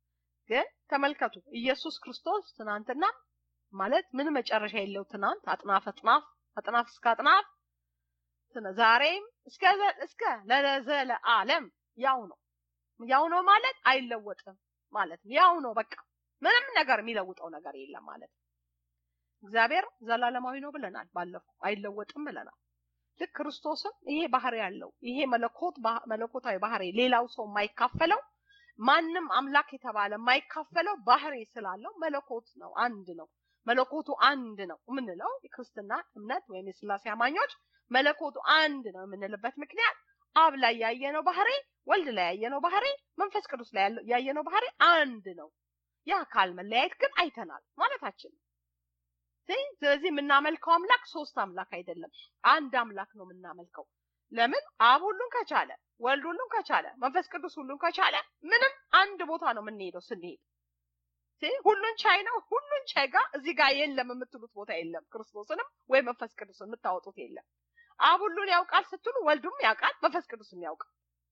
ግን ተመልከቱ ኢየሱስ ክርስቶስ ትናንትና ማለት ምን መጨረሻ የለው ትናንት አጥናፍ አጥናፍ አጥናፍ እስከ አጥናፍ ዛሬም እስከ እስከ ለዘለ ዓለም ያው ነው። ያው ነው ማለት አይለወጥም ማለት ነው። ያው ነው በቃ ምንም ነገር የሚለውጠው ነገር የለም ማለት ነው። እግዚአብሔር ዘላለማዊ ነው ብለናል። ባለፈው አይለወጥም ብለናል። ልክ ክርስቶስም ይሄ ባህሪ ያለው ይሄ መለኮት መለኮታዊ ባህሪ ሌላው ሰው የማይካፈለው ማንም አምላክ የተባለ የማይካፈለው ባህሪ ስላለው መለኮት ነው፣ አንድ ነው። መለኮቱ አንድ ነው የምንለው የክርስትና እምነት ወይም የስላሴ አማኞች መለኮቱ አንድ ነው የምንልበት ምክንያት አብ ላይ ያየነው ባህሪ፣ ወልድ ላይ ያየነው ባህሪ፣ መንፈስ ቅዱስ ላይ ያየነው ባህሪ አንድ ነው። የአካል መለያየት ግን አይተናል ማለታችን ነው። ስለዚህ የምናመልከው አምላክ ሶስት አምላክ አይደለም፣ አንድ አምላክ ነው የምናመልከው። ለምን አብ ሁሉን ከቻለ፣ ወልድ ሁሉን ከቻለ፣ መንፈስ ቅዱስ ሁሉን ከቻለ ምንም አንድ ቦታ ነው የምንሄደው ስንሄድ ሁሉን ቻይ ነው። ሁሉን ቻይ ጋር እዚህ ጋር የለም የምትሉት ቦታ የለም። ክርስቶስንም ወይ መንፈስ ቅዱስ የምታወጡት የለም። አብ ሁሉን ያውቃል ስትሉ ወልዱም ያውቃል፣ መንፈስ ቅዱስም ያውቃል።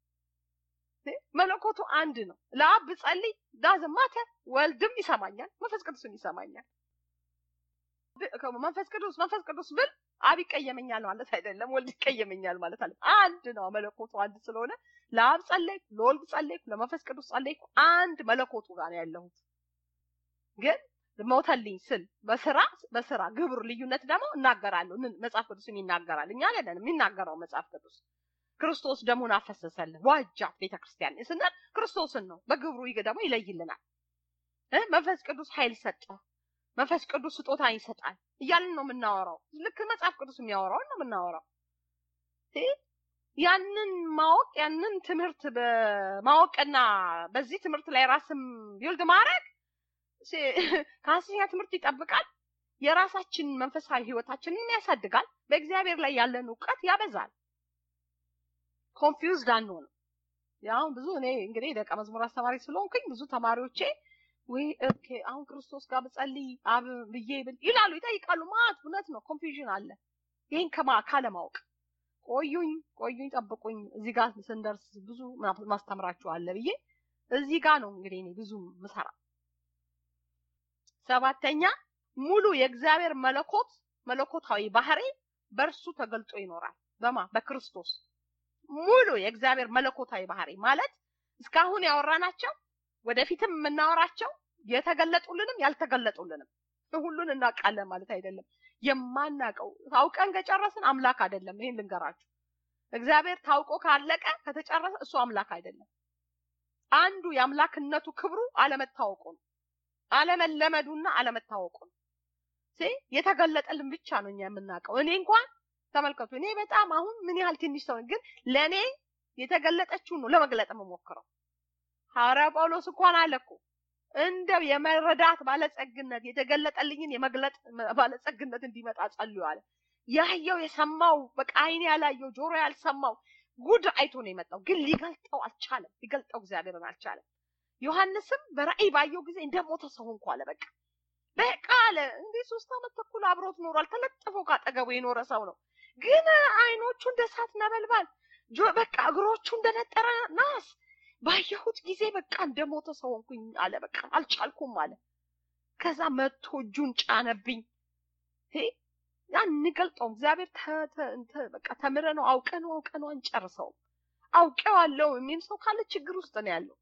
መለኮቱ አንድ ነው። ለአብ ብጸልይ ዳዝንት ማተር ወልድም ይሰማኛል፣ መንፈስ ቅዱስም ይሰማኛል። መንፈስ ቅዱስ መንፈስ ቅዱስ ብል አብ ይቀየመኛል ማለት አይደለም፣ ወልድ ይቀየመኛል ማለት አለ። አንድ ነው መለኮቱ አንድ ስለሆነ ለአብ ጸለይኩ፣ ለወልድ ጸለይኩ፣ ለመንፈስ ቅዱስ ጸለይኩ፣ አንድ መለኮቱ ጋር ነው ያለሁት። ግን ሞተልኝ ስል በስራ በስራ ግብር ልዩነት ደግሞ እናገራለሁ። መጽሐፍ ቅዱስም ይናገራል። እኛ አይደለንም የሚናገረው መጽሐፍ ቅዱስ። ክርስቶስ ደሙን አፈሰሰልን ዋጃት ቤተ ክርስቲያን ስንል ክርስቶስን ነው። በግብሩ ደግሞ ይለይልናል። መንፈስ ቅዱስ ኃይል ሰጠ፣ መንፈስ ቅዱስ ስጦታ ይሰጣል እያልን ነው የምናወራው። ልክ መጽሐፍ ቅዱስ የሚያወራውን ነው የምናወራው። ያንን ማወቅ ያንን ትምህርት በማወቅና በዚህ ትምህርት ላይ ራስም ቢውልድ ማድረግ ከሐሰተኛ ትምህርት ይጠብቃል። የራሳችን መንፈሳዊ ህይወታችንን ያሳድጋል። በእግዚአብሔር ላይ ያለን እውቀት ያበዛል። ኮንፊውዝድ አንሆንም። ያው ብዙ እኔ እንግዲህ ደቀ መዝሙር አስተማሪ ስለሆንኩኝ ብዙ ተማሪዎቼ ወይ ኦኬ አሁን ክርስቶስ ጋር ብጸልይ አብ ብዬ ብል ይላሉ፣ ይጠይቃሉ። ማለት እውነት ነው፣ ኮንፊውዥን አለ። ይህን ከማ ካለማወቅ ቆዩኝ ቆዩኝ ጠብቁኝ፣ እዚህ ጋር ስንደርስ ብዙ ማስተምራችሁ አለ ብዬ እዚህ ጋር ነው እንግዲህ እኔ ብዙ ምሰራ ሰባተኛ ሙሉ የእግዚአብሔር መለኮት መለኮታዊ ባህሪ በእርሱ ተገልጦ ይኖራል። በማ በክርስቶስ ሙሉ የእግዚአብሔር መለኮታዊ ባህሪ ማለት እስካሁን ያወራናቸው ወደፊትም የምናወራቸው የተገለጡልንም ያልተገለጡልንም ሁሉን እናውቃለን ማለት አይደለም። የማናውቀው ታውቀን ከጨረስን አምላክ አይደለም። ይሄን ልንገራችሁ። እግዚአብሔር ታውቆ ካለቀ ከተጨረሰ እሱ አምላክ አይደለም። አንዱ የአምላክነቱ ክብሩ አለመታወቁ ነው። አለመለመዱና አለመታወቁ ነው። የተገለጠልን ብቻ ነው እኛ የምናውቀው። እኔ እንኳን ተመልከቱ፣ እኔ በጣም አሁን ምን ያህል ትንሽ ሰው ግን ለእኔ የተገለጠችውን ነው ለመግለጥ የምሞክረው። ሐዋርያ ጳውሎስ እንኳን አለ እኮ እንደው የመረዳት ባለጸግነት የተገለጠልኝን የመግለጥ ባለጸግነት እንዲመጣ ጸልዩ አለ። ያየው የሰማው በቃ አይኔ ያላየው ጆሮ ያልሰማው ጉድ አይቶ ነው የመጣው፣ ግን ሊገልጠው አልቻለም። ሊገልጠው እግዚአብሔርን አልቻለም። ዮሐንስም በራእይ ባየው ጊዜ እንደሞተ ሰው እንኳ አለ። በቃ በቃ አለ እንዴ ሶስት ዓመት ተኩል አብሮት ኖሯል። ተለጥፎ ካጠገቡ የኖረ ሰው ነው። ግን አይኖቹ እንደ እሳት ነበልባል፣ በቃ እግሮቹ እንደነጠረ ናስ ባየሁት ጊዜ በቃ እንደሞተ ሰው ሆንኩኝ አለ። በቃ አልቻልኩም አለ። ከዛ መጥቶ እጁን ጫነብኝ። አንገልጠውም። እግዚአብሔር በቃ ተምረ ነው አውቀ ነው አውቀ ነው አንጨርሰውም። አውቄዋለሁ የሚል ሰው ካለ ችግር ውስጥ ነው ያለው።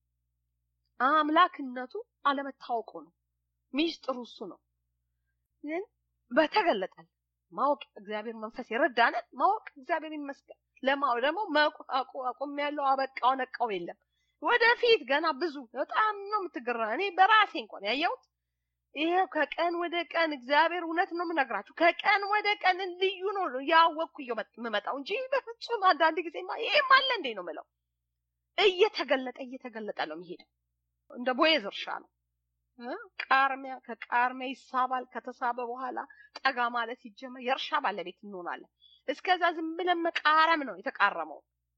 አምላክነቱ አለመታወቁ ነው። ሚስጥሩ እሱ ነው። ግን በተገለጠል ማወቅ እግዚአብሔር መንፈስ የረዳንን ማወቅ እግዚአብሔር ይመስገን። ለማወቅ ደግሞ አቁም ያለው አበቃው ነቃው የለም። ወደፊት ገና ብዙ በጣም ነው የምትገራ። እኔ በራሴ እንኳን ያየሁት ይሄው ከቀን ወደ ቀን እግዚአብሔር እውነት ነው የምነግራችሁ፣ ከቀን ወደ ቀን ልዩ ነው ያወቅኩ የምመጣው እንጂ በፍጹም አንዳንድ ጊዜማ ይሄም አለ እንዴ ነው የምለው። እየተገለጠ እየተገለጠ ነው የሚሄደው። እንደ ቦዔዝ እርሻ ነው። ቃርሚያ ከቃርሚያ ይሳባል። ከተሳበ በኋላ ጠጋ ማለት ሲጀመር የእርሻ ባለቤት እንሆናለን። እስከዛ ዝም ብለን መቃረም ነው የተቃረመው።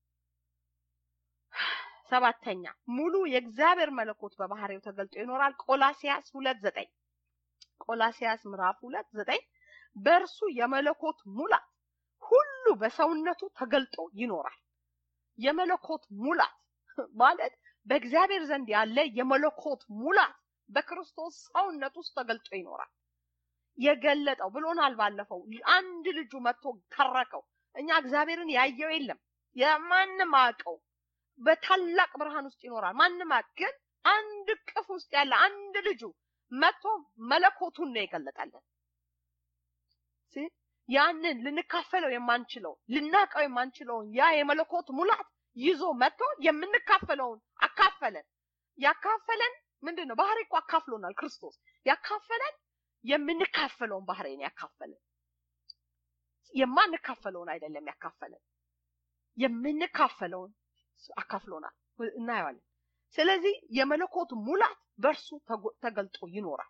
ሰባተኛ ሙሉ የእግዚአብሔር መለኮት በባህሪው ተገልጦ ይኖራል። ቆላሲያስ ሁለት ዘጠኝ ቆላሲያስ ምዕራፍ ሁለት ዘጠኝ በእርሱ የመለኮት ሙላት ሁሉ በሰውነቱ ተገልጦ ይኖራል። የመለኮት ሙላት ማለት በእግዚአብሔር ዘንድ ያለ የመለኮት ሙላት በክርስቶስ ሰውነት ውስጥ ተገልጦ ይኖራል። የገለጠው ብሎናል ባለፈው። አንድ ልጁ መጥቶ ተረከው። እኛ እግዚአብሔርን ያየው የለም የማንም አውቀው በታላቅ ብርሃን ውስጥ ይኖራል። ማንም ግን አንድ ቅፍ ውስጥ ያለ አንድ ልጁ መጥቶ መለኮቱን ነው የገለጠልን። ያንን ልንካፈለው የማንችለው ልናቀው የማንችለውን ያ የመለኮት ሙላት ይዞ መጥቶ የምንካፈለውን አካፈለን። ያካፈለን ምንድን ነው? ባህሪ እኮ አካፍሎናል ክርስቶስ። ያካፈለን የምንካፈለውን ባህሪ ነው ያካፈለን። የማንካፈለውን አይደለም ያካፈለን፣ የምንካፈለውን አካፍሎናል። እናየዋለን። ስለዚህ የመለኮት ሙላት በእርሱ ተገልጦ ይኖራል።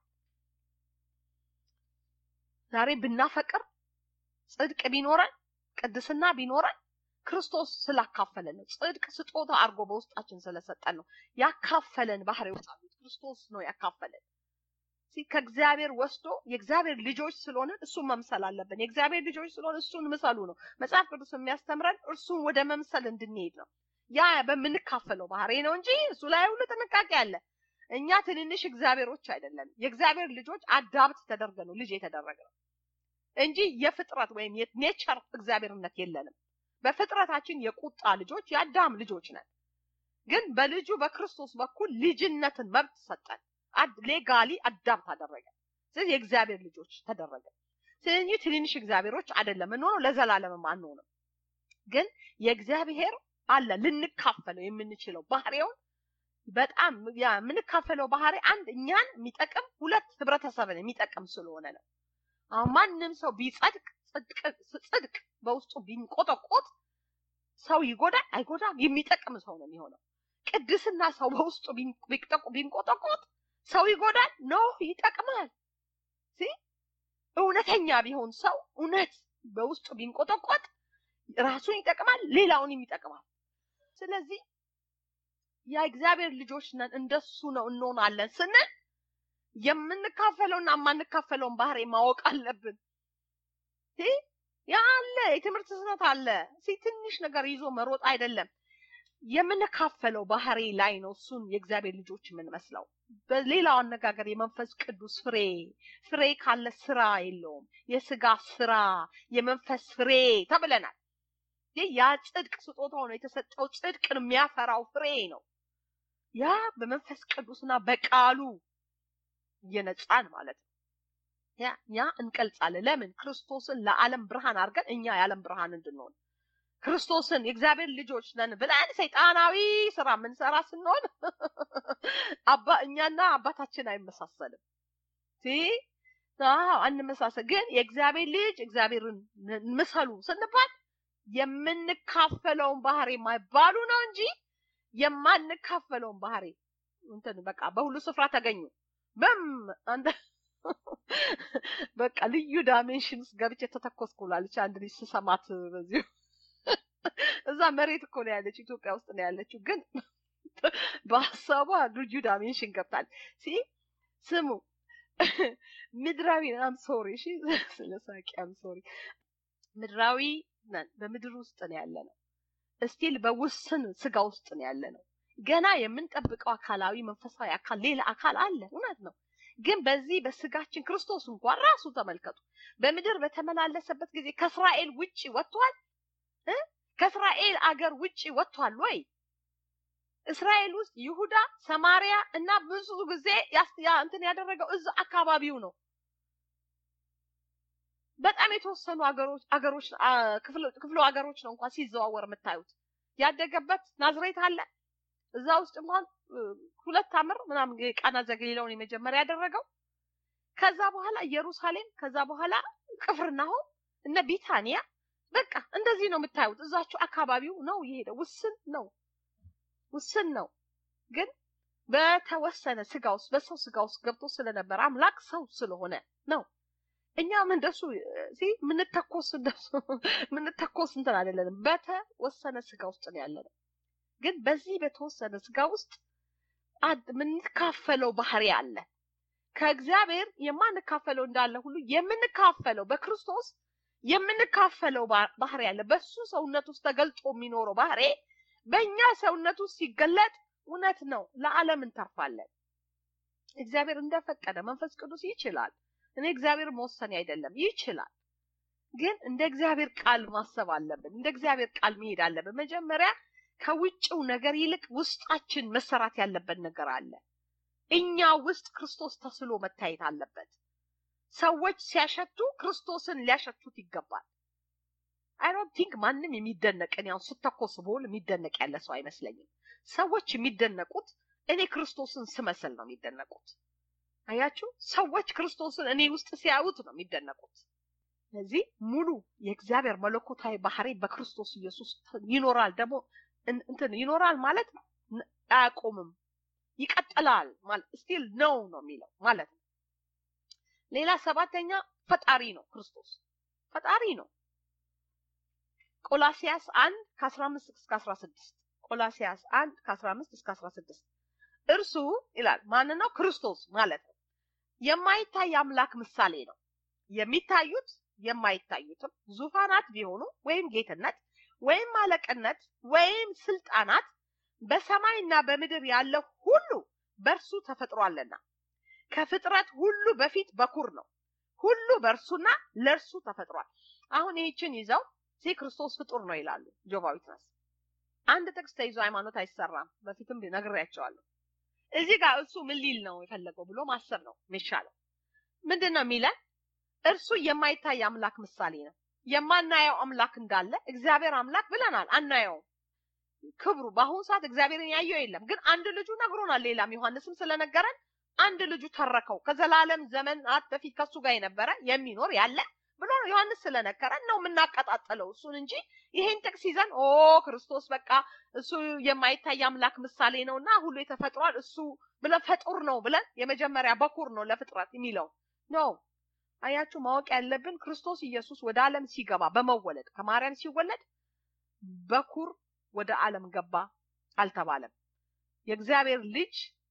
ዛሬ ብናፈቅር ጽድቅ ቢኖረን ቅድስና ቢኖረን ክርስቶስ ስላካፈለን ነው። ጽድቅ ስጦታ አድርጎ በውስጣችን ስለሰጠን ነው። ያካፈለን ባህሪዎች አሉት። ክርስቶስ ነው ያካፈለን። ከእግዚአብሔር ወስዶ የእግዚአብሔር ልጆች ስለሆነ እሱን መምሰል አለብን። የእግዚአብሔር ልጆች ስለሆነ እሱን ምሰሉ ነው መጽሐፍ ቅዱስ የሚያስተምረን። እርሱን ወደ መምሰል እንድንሄድ ነው። ያ በምንካፈለው ባህሪ ነው እንጂ እሱ ላይ ሁሉ ጥንቃቄ አለ። እኛ ትንንሽ እግዚአብሔሮች አይደለም። የእግዚአብሔር ልጆች አዳብት ተደርገ ነው ልጅ የተደረገ ነው እንጂ የፍጥረት ወይም የኔቸር እግዚአብሔርነት የለንም። በፍጥረታችን የቁጣ ልጆች የአዳም ልጆች ነን። ግን በልጁ በክርስቶስ በኩል ልጅነትን መብት ሰጠን። ሌጋሊ አዳብት አደረገ። ስለዚህ የእግዚአብሔር ልጆች ተደረገ። ስለዚህ ትንንሽ እግዚአብሔሮች አይደለም እንሆነው፣ ለዘላለምም አንሆንም። ግን የእግዚአብሔር አለ ልንካፈለው የምንችለው ባህሪውን በጣም የምንካፈለው ባህሪ አንድ እኛን የሚጠቅም ሁለት ህብረተሰብን የሚጠቅም ስለሆነ ነው። አሁን ማንም ሰው ቢጸድቅ ጽድቅ በውስጡ ቢንቆጠቆጥ ሰው ይጎዳል አይጎዳም? የሚጠቅም ሰው ነው የሚሆነው። ቅድስና ሰው በውስጡ ቢንቆጠቆጥ ሰው ይጎዳል? ኖ ይጠቅማል። እውነተኛ ቢሆን ሰው እውነት በውስጡ ቢንቆጠቆጥ ራሱን ይጠቅማል፣ ሌላውንም ይጠቅማል። ስለዚህ የእግዚአብሔር ልጆች ነን፣ እንደሱ ነው እንሆናለን ስንል የምንካፈለውና የማንካፈለውን ባህሪ ማወቅ አለብን። ያ አለ የትምህርት ስህተት አለ። ትንሽ ነገር ይዞ መሮጥ አይደለም። የምንካፈለው ባህሪ ላይ ነው እሱን የእግዚአብሔር ልጆች የምንመስለው። በሌላው አነጋገር የመንፈስ ቅዱስ ፍሬ ፍሬ ካለ ስራ የለውም። የስጋ ስራ፣ የመንፈስ ፍሬ ተብለናል። ያ ጽድቅ ስጦታው ነው የተሰጠው። ጽድቅን የሚያፈራው ፍሬ ነው። ያ በመንፈስ ቅዱስና በቃሉ እየነጻን ማለት ነው። ያ ያ እንቀልጻለን። ለምን ክርስቶስን ለዓለም ብርሃን አድርገን እኛ የዓለም ብርሃን እንድንሆን ክርስቶስን የእግዚአብሔር ልጆች ነን ብለን ሰይጣናዊ ስራ የምንሰራ ስንሆን አባ እኛና አባታችን አይመሳሰልም። አዎ አንመሳሰል። ግን የእግዚአብሔር ልጅ እግዚአብሔርን ምሰሉ ስንባል የምንካፈለውን ባህሪ የማይባሉ ነው እንጂ የማንካፈለውን ባህሪ እንትን በቃ በሁሉ ስፍራ ተገኙ በም አንተ በቃ ልዩ ዳይሜንሽን ውስጥ ገብቼ ተተኮስኩላለች አንድ ልጅ ስሰማት በዚሁ እዛ መሬት እኮ ነው ያለችው ኢትዮጵያ ውስጥ ነው ያለችው ግን በሀሳቧ ልዩ ዳይሜንሽን ገብታል ሲ ስሙ ምድራዊ አም ሶሪ እሺ ስለ ሳቂ አም ሶሪ ምድራዊ ነን በምድር ውስጥ ነው ያለ ነው እስቲል በውስን ስጋ ውስጥ ነው ያለ ነው ገና የምንጠብቀው አካላዊ መንፈሳዊ አካል ሌላ አካል አለ እውነት ነው ግን በዚህ በስጋችን ክርስቶስ እንኳን ራሱ ተመልከቱ በምድር በተመላለሰበት ጊዜ ከእስራኤል ውጭ ወጥቷል ከእስራኤል አገር ውጭ ወጥቷል ወይ እስራኤል ውስጥ ይሁዳ ሰማሪያ እና ብዙ ጊዜ እንትን ያደረገው እዛ አካባቢው ነው በጣም የተወሰኑ አገሮች አገሮች ክፍለ ሀገሮች ነው እንኳን ሲዘዋወር የምታዩት ያደገበት ናዝሬት አለ እዛ ውስጥ እንኳን ሁለት አምር ምናምን ቃና ዘገሊላውን የመጀመሪያ ያደረገው ከዛ በኋላ ኢየሩሳሌም ከዛ በኋላ ቅፍርናሆም እነ ቢታንያ በቃ እንደዚህ ነው የምታዩት እዛችሁ አካባቢው ነው የሄደ ውስን ነው ውስን ነው ግን በተወሰነ ስጋ ውስጥ በሰው ስጋ ውስጥ ገብቶ ስለነበረ አምላክ ሰው ስለሆነ ነው እኛም እንደሱ ምንተኮስ እንደሱ ምንተኮስ እንትን አይደለንም በተወሰነ ስጋ ውስጥ ነው ያለነው ግን በዚህ በተወሰነ ስጋ ውስጥ የምንካፈለው ባህሪ አለ ከእግዚአብሔር የማንካፈለው እንዳለ ሁሉ የምንካፈለው በክርስቶስ የምንካፈለው ባህሪ አለ በሱ ሰውነት ውስጥ ተገልጦ የሚኖረው ባህሪ በእኛ ሰውነት ውስጥ ሲገለጥ እውነት ነው። ለዓለም እንተርፋለን። እግዚአብሔር እንደፈቀደ መንፈስ ቅዱስ ይችላል። እኔ እግዚአብሔር መወሰን አይደለም ይችላል። ግን እንደ እግዚአብሔር ቃል ማሰብ አለብን። እንደ እግዚአብሔር ቃል መሄድ አለብን። መጀመሪያ ከውጭው ነገር ይልቅ ውስጣችን መሰራት ያለበት ነገር አለ። እኛ ውስጥ ክርስቶስ ተስሎ መታየት አለበት። ሰዎች ሲያሸቱ ክርስቶስን ሊያሸቱት ይገባል። አይ ዶንት ቲንክ ማንም የሚደነቅ እኔ አሁን ስተኮስ ብሆን የሚደነቅ ያለ ሰው አይመስለኝም። ሰዎች የሚደነቁት እኔ ክርስቶስን ስመስል ነው የሚደነቁት። አያችሁ፣ ሰዎች ክርስቶስን እኔ ውስጥ ሲያዩት ነው የሚደነቁት። ስለዚህ ሙሉ የእግዚአብሔር መለኮታዊ ባህሪ በክርስቶስ ኢየሱስ ይኖራል። ደግሞ እንትን ይኖራል ማለት አያቆምም፣ ይቀጥላል ማለት ስቲል ነው ነው የሚለው ማለት ነው። ሌላ ሰባተኛ ፈጣሪ ነው። ክርስቶስ ፈጣሪ ነው። ቆላሲያስ አንድ ከአስራ አምስት እስከ አስራ ስድስት ቆላሲያስ አንድ ከአስራ አምስት እስከ አስራ ስድስት እርሱ ይላል ማን ነው? ክርስቶስ ማለት ነው። የማይታይ አምላክ ምሳሌ ነው። የሚታዩት የማይታዩትም ዙፋናት ቢሆኑ ወይም ጌትነት ወይም አለቅነት ወይም ስልጣናት በሰማይና በምድር ያለው ሁሉ በእርሱ ተፈጥሯልና ከፍጥረት ሁሉ በፊት በኩር ነው። ሁሉ በእርሱና ለእርሱ ተፈጥሯል። አሁን ይህችን ይዘው ሲ ክርስቶስ ፍጡር ነው ይላሉ ጆቫዊት ነስ አንድ ጥቅስ ተይዞ ሃይማኖት አይሰራም። በፊትም ነግሬያቸዋለሁ። እዚህ ጋር እሱ ምን ሊል ነው የፈለገው ብሎ ማሰብ ነው የሚሻለው። ምንድን ነው የሚለን? እርሱ የማይታይ አምላክ ምሳሌ ነው። የማናየው አምላክ እንዳለ እግዚአብሔር አምላክ ብለናል። አናየውም። ክብሩ በአሁኑ ሰዓት እግዚአብሔርን ያየው የለም። ግን አንድ ልጁ ነግሮናል። ሌላም ዮሐንስም ስለነገረን አንድ ልጁ ተረከው ከዘላለም ዘመናት በፊት ከሱ ጋር የነበረ የሚኖር ያለ ብሎ ዮሐንስ ስለነገረን ነው የምናቀጣጥለው እሱን እንጂ ይሄን ጥቅስ ይዘን ኦ ክርስቶስ በቃ እሱ የማይታይ አምላክ ምሳሌ ነውና ሁሉ የተፈጥሯል እሱ ብለን ፈጡር ነው ብለን የመጀመሪያ በኩር ነው ለፍጥረት የሚለው ነው። አያችሁ ማወቅ ያለብን ክርስቶስ ኢየሱስ ወደ ዓለም ሲገባ በመወለድ ከማርያም ሲወለድ በኩር ወደ ዓለም ገባ አልተባለም። የእግዚአብሔር ልጅ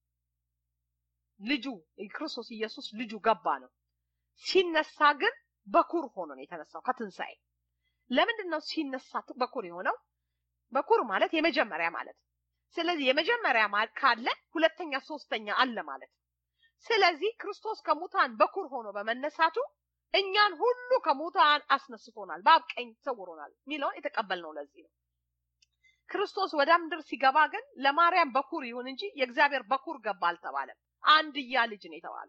ልጁ ክርስቶስ ኢየሱስ ልጁ ገባ ነው። ሲነሳ ግን በኩር ሆኖ ነው የተነሳው ከትንሣኤ። ለምንድን ነው ሲነሳ በኩር የሆነው? በኩር ማለት የመጀመሪያ ማለት ነው። ስለዚህ የመጀመሪያ ካለ ሁለተኛ፣ ሶስተኛ አለ ማለት ነው። ስለዚህ ክርስቶስ ከሙታን በኩር ሆኖ በመነሳቱ እኛን ሁሉ ከሙታን አስነስቶናል፣ በአብ ቀኝ ሰውሮናል የሚለውን የተቀበልነው ለዚህ ነው። ክርስቶስ ወደ ምድር ሲገባ ግን ለማርያም በኩር ይሁን እንጂ የእግዚአብሔር በኩር ገባ አልተባለም። አንድያ ልጅ ነው የተባለው።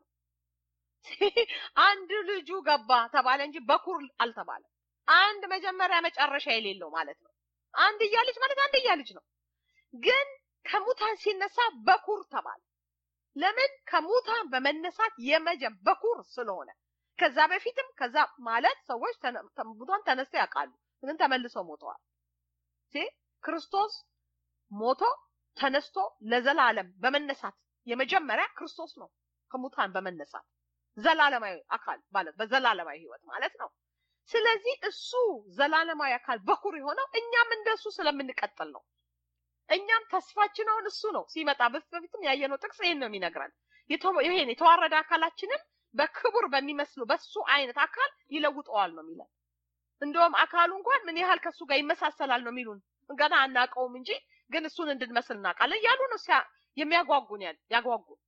አንድ ልጁ ገባ ተባለ እንጂ በኩር አልተባለም። አንድ መጀመሪያ መጨረሻ የሌለው ማለት ነው። አንድያ ልጅ ማለት አንድያ ልጅ ነው። ግን ከሙታን ሲነሳ በኩር ተባለ። ለምን? ከሙታን በመነሳት የመጀም በኩር ስለሆነ። ከዛ በፊትም ከዛ ማለት ሰዎች ሙታን ተነስተው ያውቃሉ፣ ግን ተመልሰው ሞተዋል። ክርስቶስ ሞቶ ተነስቶ ለዘላለም በመነሳት የመጀመሪያ ክርስቶስ ነው። ከሙታን በመነሳት ዘላለማዊ አካል ማለት በዘላለማዊ ህይወት ማለት ነው። ስለዚህ እሱ ዘላለማዊ አካል በኩር የሆነው እኛም እንደሱ ስለምንቀጥል ነው። እኛም ተስፋችን አሁን እሱ ነው ሲመጣ። በፊትም ያየነው ጥቅስ ይሄን ነው የሚነግረን። ይሄን የተዋረደ አካላችንም በክቡር በሚመስሉ በሱ አይነት አካል ይለውጠዋል ነው የሚለን። እንደውም አካሉ እንኳን ምን ያህል ከሱ ጋር ይመሳሰላል ነው የሚሉን። ገና አናውቀውም እንጂ ግን እሱን እንድንመስል እናውቃለን እያሉ ነው የሚያጓጉን ያጓጉን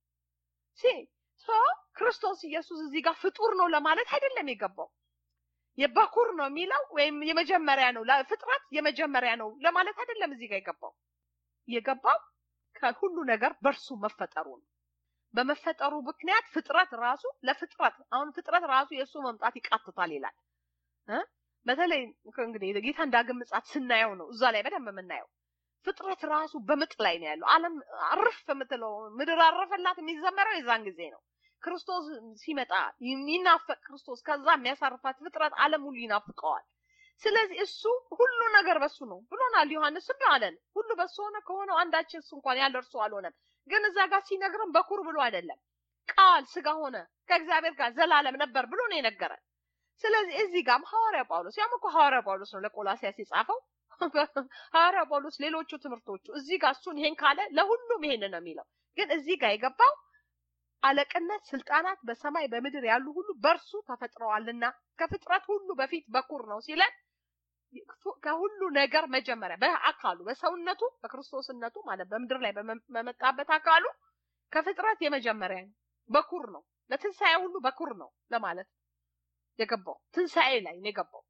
ክርስቶስ ኢየሱስ እዚህ ጋር ፍጡር ነው ለማለት አይደለም የገባው። የበኩር ነው የሚለው ወይም የመጀመሪያ ነው ፍጥረት የመጀመሪያ ነው ለማለት አይደለም እዚህ ጋር የገባው። የገባው ከሁሉ ነገር በእርሱ መፈጠሩ ነው። በመፈጠሩ ምክንያት ፍጥረት ራሱ ለፍጥረት አሁን ፍጥረት ራሱ የእሱ መምጣት ይቃትታል ይላል። በተለይ እንግዲህ ጌታ ዳግም ምጽአት ስናየው ነው እዛ ላይ በደንብ የምናየው። ፍጥረት ራሱ በምጥ ላይ ነው ያለው። ዓለም አርፍ የምትለው ምድር አረፈላት የሚዘመረው የዛን ጊዜ ነው። ክርስቶስ ሲመጣ የሚናፈቅ ክርስቶስ ከዛ የሚያሳርፋት ፍጥረት ዓለም ሁሉ ይናፍቀዋል። ስለዚህ እሱ ሁሉ ነገር በሱ ነው ብሎናል። ዮሐንስም አለን ሁሉ በሱ ሆነ ከሆነው አንዳችን እሱ እንኳን ያለ እርሱ አልሆነም። ግን እዛ ጋር ሲነግረን በኩር ብሎ አይደለም፣ ቃል ስጋ ሆነ ከእግዚአብሔር ጋር ዘላለም ነበር ብሎ ነው የነገረን። ስለዚህ እዚህ ጋርም ሐዋርያ ጳውሎስ ያም እኮ ሐዋርያ ጳውሎስ ነው ለቆላሲያስ የጻፈው ሐዋርያ ጳውሎስ ሌሎቹ ትምህርቶቹ እዚህ ጋር እሱን ይሄን ካለ ለሁሉም ይሄን ነው የሚለው። ግን እዚህ ጋር የገባው አለቅነት፣ ስልጣናት በሰማይ በምድር ያሉ ሁሉ በእርሱ ተፈጥረዋልና ከፍጥረት ሁሉ በፊት በኩር ነው ሲለን ከሁሉ ነገር መጀመሪያ በአካሉ በሰውነቱ በክርስቶስነቱ ማለት በምድር ላይ በመጣበት አካሉ ከፍጥረት የመጀመሪያ ነው። በኩር ነው። ለትንሣኤ ሁሉ በኩር ነው ለማለት የገባው ትንሣኤ ላይ ነው የገባው።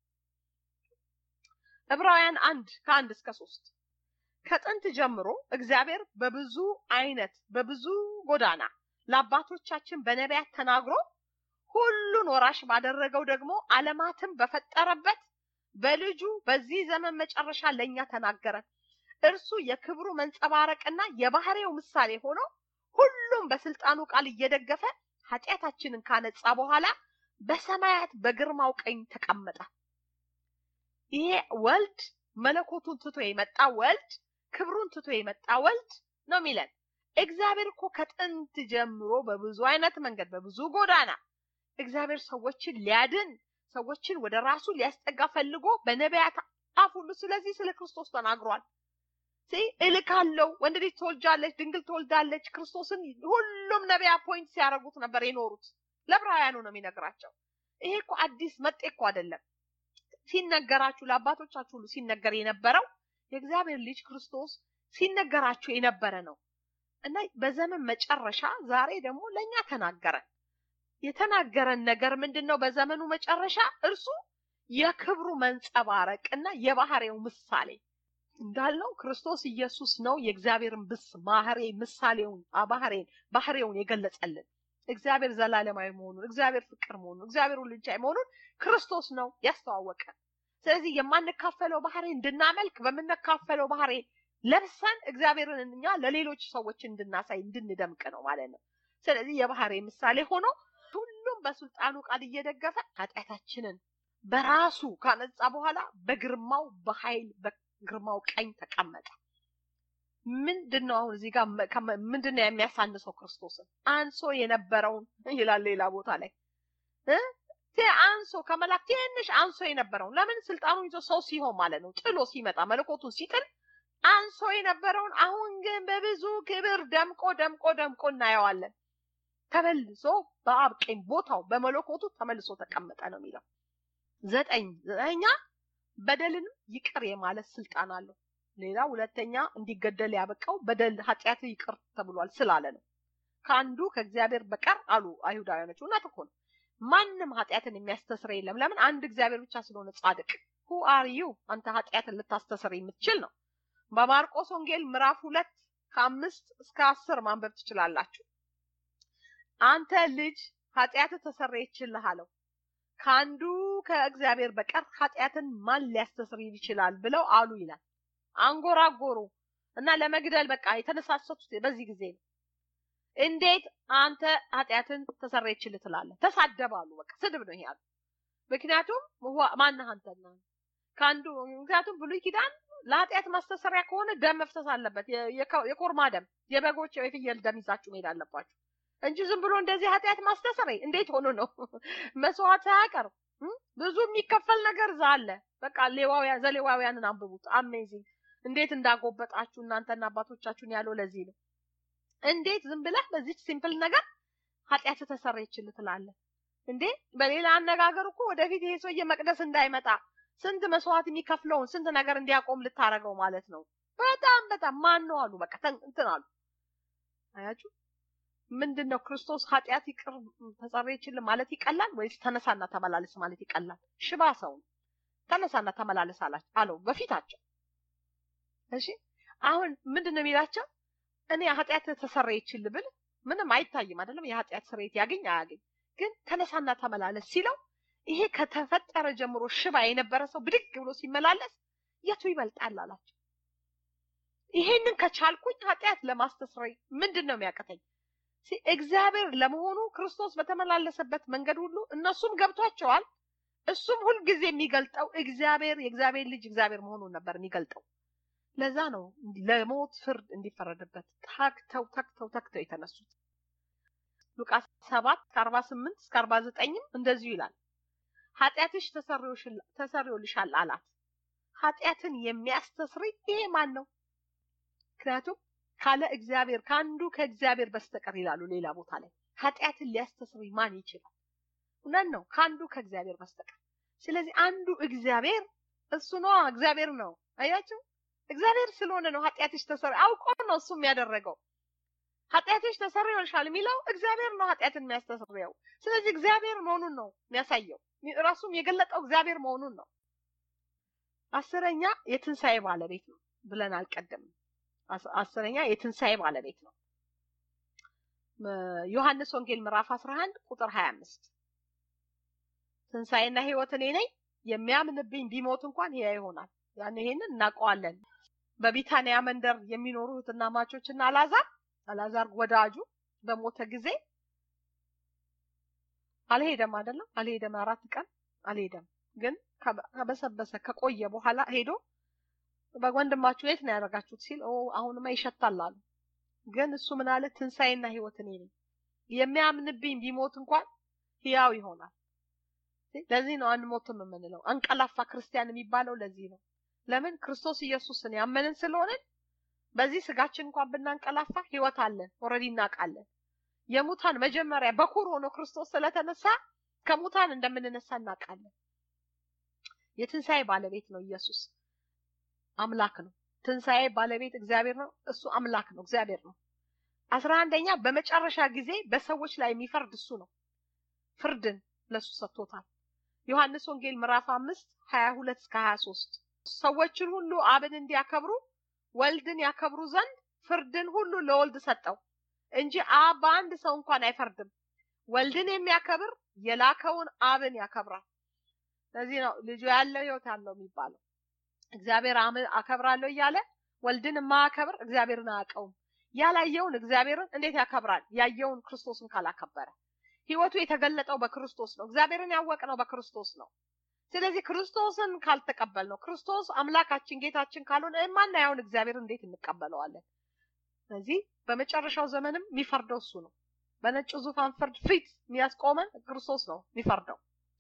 ዕብራውያን አንድ ከአንድ እስከ ሶስት ከጥንት ጀምሮ እግዚአብሔር በብዙ አይነት በብዙ ጎዳና ለአባቶቻችን በነቢያት ተናግሮ ሁሉን ወራሽ ባደረገው ደግሞ ዓለማትን በፈጠረበት በልጁ በዚህ ዘመን መጨረሻ ለእኛ ተናገረን። እርሱ የክብሩ መንጸባረቅና የባህሪው ምሳሌ ሆኖ ሁሉም በስልጣኑ ቃል እየደገፈ ኃጢአታችንን ካነጻ በኋላ በሰማያት በግርማው ቀኝ ተቀመጠ። ይሄ ወልድ መለኮቱን ትቶ የመጣ ወልድ ክብሩን ትቶ የመጣ ወልድ ነው የሚለን። እግዚአብሔር እኮ ከጥንት ጀምሮ በብዙ አይነት መንገድ በብዙ ጎዳና እግዚአብሔር ሰዎችን ሊያድን ሰዎችን ወደ ራሱ ሊያስጠጋ ፈልጎ በነቢያት አፍ ሁሉ ስለዚህ ስለ ክርስቶስ ተናግሯል። እልካለሁ፣ ወንድ ልጅ ትወልጃለች፣ ድንግል ትወልዳለች። ክርስቶስን ሁሉም ነቢያት ፖይንት ሲያደርጉት ነበር የኖሩት። ለዕብራውያኑ ነው የሚነግራቸው። ይሄ እኮ አዲስ መጤ እኮ አይደለም። ሲነገራችሁ ለአባቶቻችሁ ሁሉ ሲነገር የነበረው የእግዚአብሔር ልጅ ክርስቶስ ሲነገራችሁ የነበረ ነው እና በዘመን መጨረሻ ዛሬ ደግሞ ለእኛ ተናገረን። የተናገረን ነገር ምንድን ነው? በዘመኑ መጨረሻ እርሱ የክብሩ መንጸባረቅ እና የባህሪው ምሳሌ እንዳልነው ክርስቶስ ኢየሱስ ነው የእግዚአብሔርን ብስ ባህሬ ምሳሌውን ባህሬን ባህሬውን የገለጸልን እግዚአብሔር ዘላለማዊ መሆኑን እግዚአብሔር ፍቅር መሆኑን እግዚአብሔር ሁሉ ቻይ መሆኑን ክርስቶስ ነው ያስተዋወቀን። ስለዚህ የማንካፈለው ባህሬ እንድናመልክ በምንካፈለው ባህሬ ለብሰን እግዚአብሔርን እኛ ለሌሎች ሰዎች እንድናሳይ እንድንደምቅ ነው ማለት ነው። ስለዚህ የባህሬ ምሳሌ ሆኖ ሁሉም በስልጣኑ ቃል እየደገፈ ኃጢአታችንን በራሱ ካነጻ በኋላ በግርማው በኃይል በግርማው ቀኝ ተቀመጠ። ምንድን ነው አሁን እዚህ ጋር ምንድን ነው የሚያሳንሰው ክርስቶስን? አንሶ የነበረውን ይላል ሌላ ቦታ ላይ አንሶ ከመላክ ትንሽ አንሶ የነበረውን ለምን ስልጣኑን ይዞ ሰው ሲሆን ማለት ነው ጥሎ ሲመጣ መለኮቱን ሲጥል አንሶ የነበረውን አሁን ግን በብዙ ክብር ደምቆ ደምቆ ደምቆ እናየዋለን። ተመልሶ በአብ ቀኝ ቦታው በመለኮቱ ተመልሶ ተቀመጠ ነው የሚለው። ዘጠኝ ዘጠኛ በደልንም ይቅር የማለት ስልጣን አለው። ሌላ ሁለተኛ እንዲገደል ያበቃው በደል ኃጢአት ይቅር ተብሏል ስላለ ነው። ከአንዱ ከእግዚአብሔር በቀር አሉ አይሁዳውያኖች። እውነት እኮ ነው። ማንም ኃጢአትን የሚያስተስር የለም። ለምን? አንድ እግዚአብሔር ብቻ ስለሆነ ጻድቅ። ሁ አር ዩ አንተ ኃጢአትን ልታስተስር የምትችል ነው። በማርቆስ ወንጌል ምዕራፍ ሁለት ከአምስት እስከ አስር ማንበብ ትችላላችሁ። አንተ ልጅ ኃጢአት ተሰረየችልህ አለው። ከአንዱ ከእግዚአብሔር በቀር ኃጢአትን ማን ሊያስተስር ይችላል ብለው አሉ ይላል። አንጎራጎሩ እና ለመግደል በቃ የተነሳሰቱት በዚህ ጊዜ ነው። እንዴት አንተ ኃጢአትን ተሰረየችልህ ትላለህ? ተሳደባሉ። በቃ ስድብ ነው ይሄ ያሉ። ምክንያቱም ማነህ አንተና ከአንዱ ምክንያቱም ብሉይ ኪዳን ለኃጢአት ማስተሰሪያ ከሆነ ደም መፍሰስ አለበት። የኮርማ ደም፣ የበጎች የፍየል ደም ይዛችሁ መሄድ አለባችሁ እንጂ ዝም ብሎ እንደዚህ ኃጢአት ማስተሰረይ እንዴት ሆኖ ነው? መስዋዕት ሳያቀርብ ብዙ የሚከፈል ነገር እዛ አለ። በቃ ሌዋውያን ዘሌዋውያንን አንብቡት። አሜዚንግ እንዴት እንዳጎበጣችሁ እናንተና አባቶቻችሁን ያለው ለዚህ ነው። እንዴት ዝም ብለህ በዚች ሲምፕል ነገር ኃጢአት ተሰረየችልህ ትላለህ እንዴ? በሌላ አነጋገር እኮ ወደፊት ይሄ ሰውዬ መቅደስ እንዳይመጣ ስንት መስዋዕት የሚከፍለውን ስንት ነገር እንዲያቆም ልታረገው ማለት ነው። በጣም በጣም ማን ነው አሉ። በቃ እንትን አሉ። አያችሁ ምንድን ነው ክርስቶስ ኃጢአት ይቅር ተሰረየችልህ ማለት ይቀላል ወይስ ተነሳና ተመላለስ ማለት ይቀላል? ሽባ ሰው ተነሳና ተመላለስ አለው በፊታቸው። እሺ አሁን ምንድን ነው የሚላቸው? እኔ ኃጢአት ተሰረየችልህ ብል ምንም አይታይም አይደለም። የኃጢአት ስርየት ያገኝ አያገኝ፣ ግን ተነሳና ተመላለስ ሲለው ይሄ ከተፈጠረ ጀምሮ ሽባ የነበረ ሰው ብድግ ብሎ ሲመላለስ የቱ ይበልጣል አላቸው። ይሄንን ከቻልኩኝ ኃጢአት ለማስተስረይ ምንድን ነው የሚያቅተኝ? እግዚአብሔር ለመሆኑ ክርስቶስ በተመላለሰበት መንገድ ሁሉ እነሱም ገብቷቸዋል። እሱም ሁልጊዜ የሚገልጠው እግዚአብሔር የእግዚአብሔር ልጅ እግዚአብሔር መሆኑን ነበር የሚገልጠው። ለዛ ነው ለሞት ፍርድ እንዲፈረድበት ታክተው ታክተው ታክተው የተነሱት። ሉቃስ ሰባት ከአርባ ስምንት እስከ አርባ ዘጠኝም እንደዚሁ ይላል። ኃጢአትሽ ተሰርዮልሻል አላት። ኃጢአትን የሚያስተስርይ ይሄ ማን ነው? ምክንያቱም ካለ እግዚአብሔር ከአንዱ ከእግዚአብሔር በስተቀር ይላሉ ሌላ ቦታ ላይ ኃጢአትን ሊያስተስርይ ማን ይችላል? እውነት ነው፣ ከአንዱ ከእግዚአብሔር በስተቀር። ስለዚህ አንዱ እግዚአብሔር እሱ ነው እግዚአብሔር ነው። አያችሁ እግዚአብሔር ስለሆነ ነው ኃጢአትሽ ተሰሪ አውቆ ነው እሱም ያደረገው። ኃጢአትሽ ተሰርዮልሻል የሚለው እግዚአብሔር ነው ኃጢአትን የሚያስተሰርየው። ስለዚህ እግዚአብሔር መሆኑን ነው የሚያሳየው። ራሱም የገለጠው እግዚአብሔር መሆኑን ነው። አስረኛ የትንሣኤ ባለቤት ነው ብለን አልቀደምም። አስረኛ የትንሣኤ ባለቤት ነው። ዮሐንስ ወንጌል ምዕራፍ 11 ቁጥር 25 ትንሣኤና ሕይወት እኔ ነኝ፣ የሚያምንብኝ ቢሞት እንኳን ሕያው ይሆናል። ያን ይሄንን እናውቀዋለን። በቢታንያ መንደር የሚኖሩ እህትና ማቾችና አላዛር አላዛር ወዳጁ በሞተ ጊዜ አልሄደም፣ አይደለም አልሄደም፣ አራት ቀን አልሄደም። ግን ከበሰበሰ ከቆየ በኋላ ሄዶ በወንድማችሁ የት ነው ያደረጋችሁት ሲል ኦ አሁንማ ይሸታል አሉ። ግን እሱ ምን አለ? ትንሣኤና ሕይወት እኔ ነኝ፣ የሚያምንብኝ ቢሞት እንኳን ሕያው ይሆናል። ለዚህ ነው አንሞትም የምንለው። አንቀላፋ ክርስቲያን የሚባለው ለዚህ ነው። ለምን ክርስቶስ ኢየሱስን ያመንን ስለሆንን በዚህ ስጋችን እንኳን ብናንቀላፋ ሕይወት አለን። ኦልሬዲ እናውቃለን። የሙታን መጀመሪያ በኩር ሆኖ ክርስቶስ ስለተነሳ ከሙታን እንደምንነሳ እናውቃለን። የትንሣኤ ባለቤት ነው ኢየሱስ። አምላክ ነው። ትንሣኤ ባለቤት እግዚአብሔር ነው። እሱ አምላክ ነው፣ እግዚአብሔር ነው። አስራ አንደኛ በመጨረሻ ጊዜ በሰዎች ላይ የሚፈርድ እሱ ነው። ፍርድን ለሱ ሰጥቶታል። ዮሐንስ ወንጌል ምዕራፍ አምስት ሀያ ሁለት እስከ ሀያ ሶስት ሰዎችን ሁሉ አብን እንዲያከብሩ ወልድን ያከብሩ ዘንድ ፍርድን ሁሉ ለወልድ ሰጠው እንጂ አብ በአንድ ሰው እንኳን አይፈርድም። ወልድን የሚያከብር የላከውን አብን ያከብራል። ለዚህ ነው ልጁ ያለው ሕይወት አለው የሚባለው። እግዚአብሔር አከብራለሁ እያለ ወልድን የማያከብር እግዚአብሔርን አያውቀውም። ያላየውን እግዚአብሔርን እንዴት ያከብራል? ያየውን ክርስቶስን ካላከበረ። ሕይወቱ የተገለጠው በክርስቶስ ነው። እግዚአብሔርን ያወቅነው በክርስቶስ ነው። ስለዚህ ክርስቶስን ካልተቀበል ነው ክርስቶስ አምላካችን ጌታችን ካልሆነ የማናየውን እግዚአብሔር እንዴት እንቀበለዋለን? ስለዚህ በመጨረሻው ዘመንም የሚፈርደው እሱ ነው። በነጭ ዙፋን ፍርድ ፊት የሚያስቆመን ክርስቶስ ነው የሚፈርደው።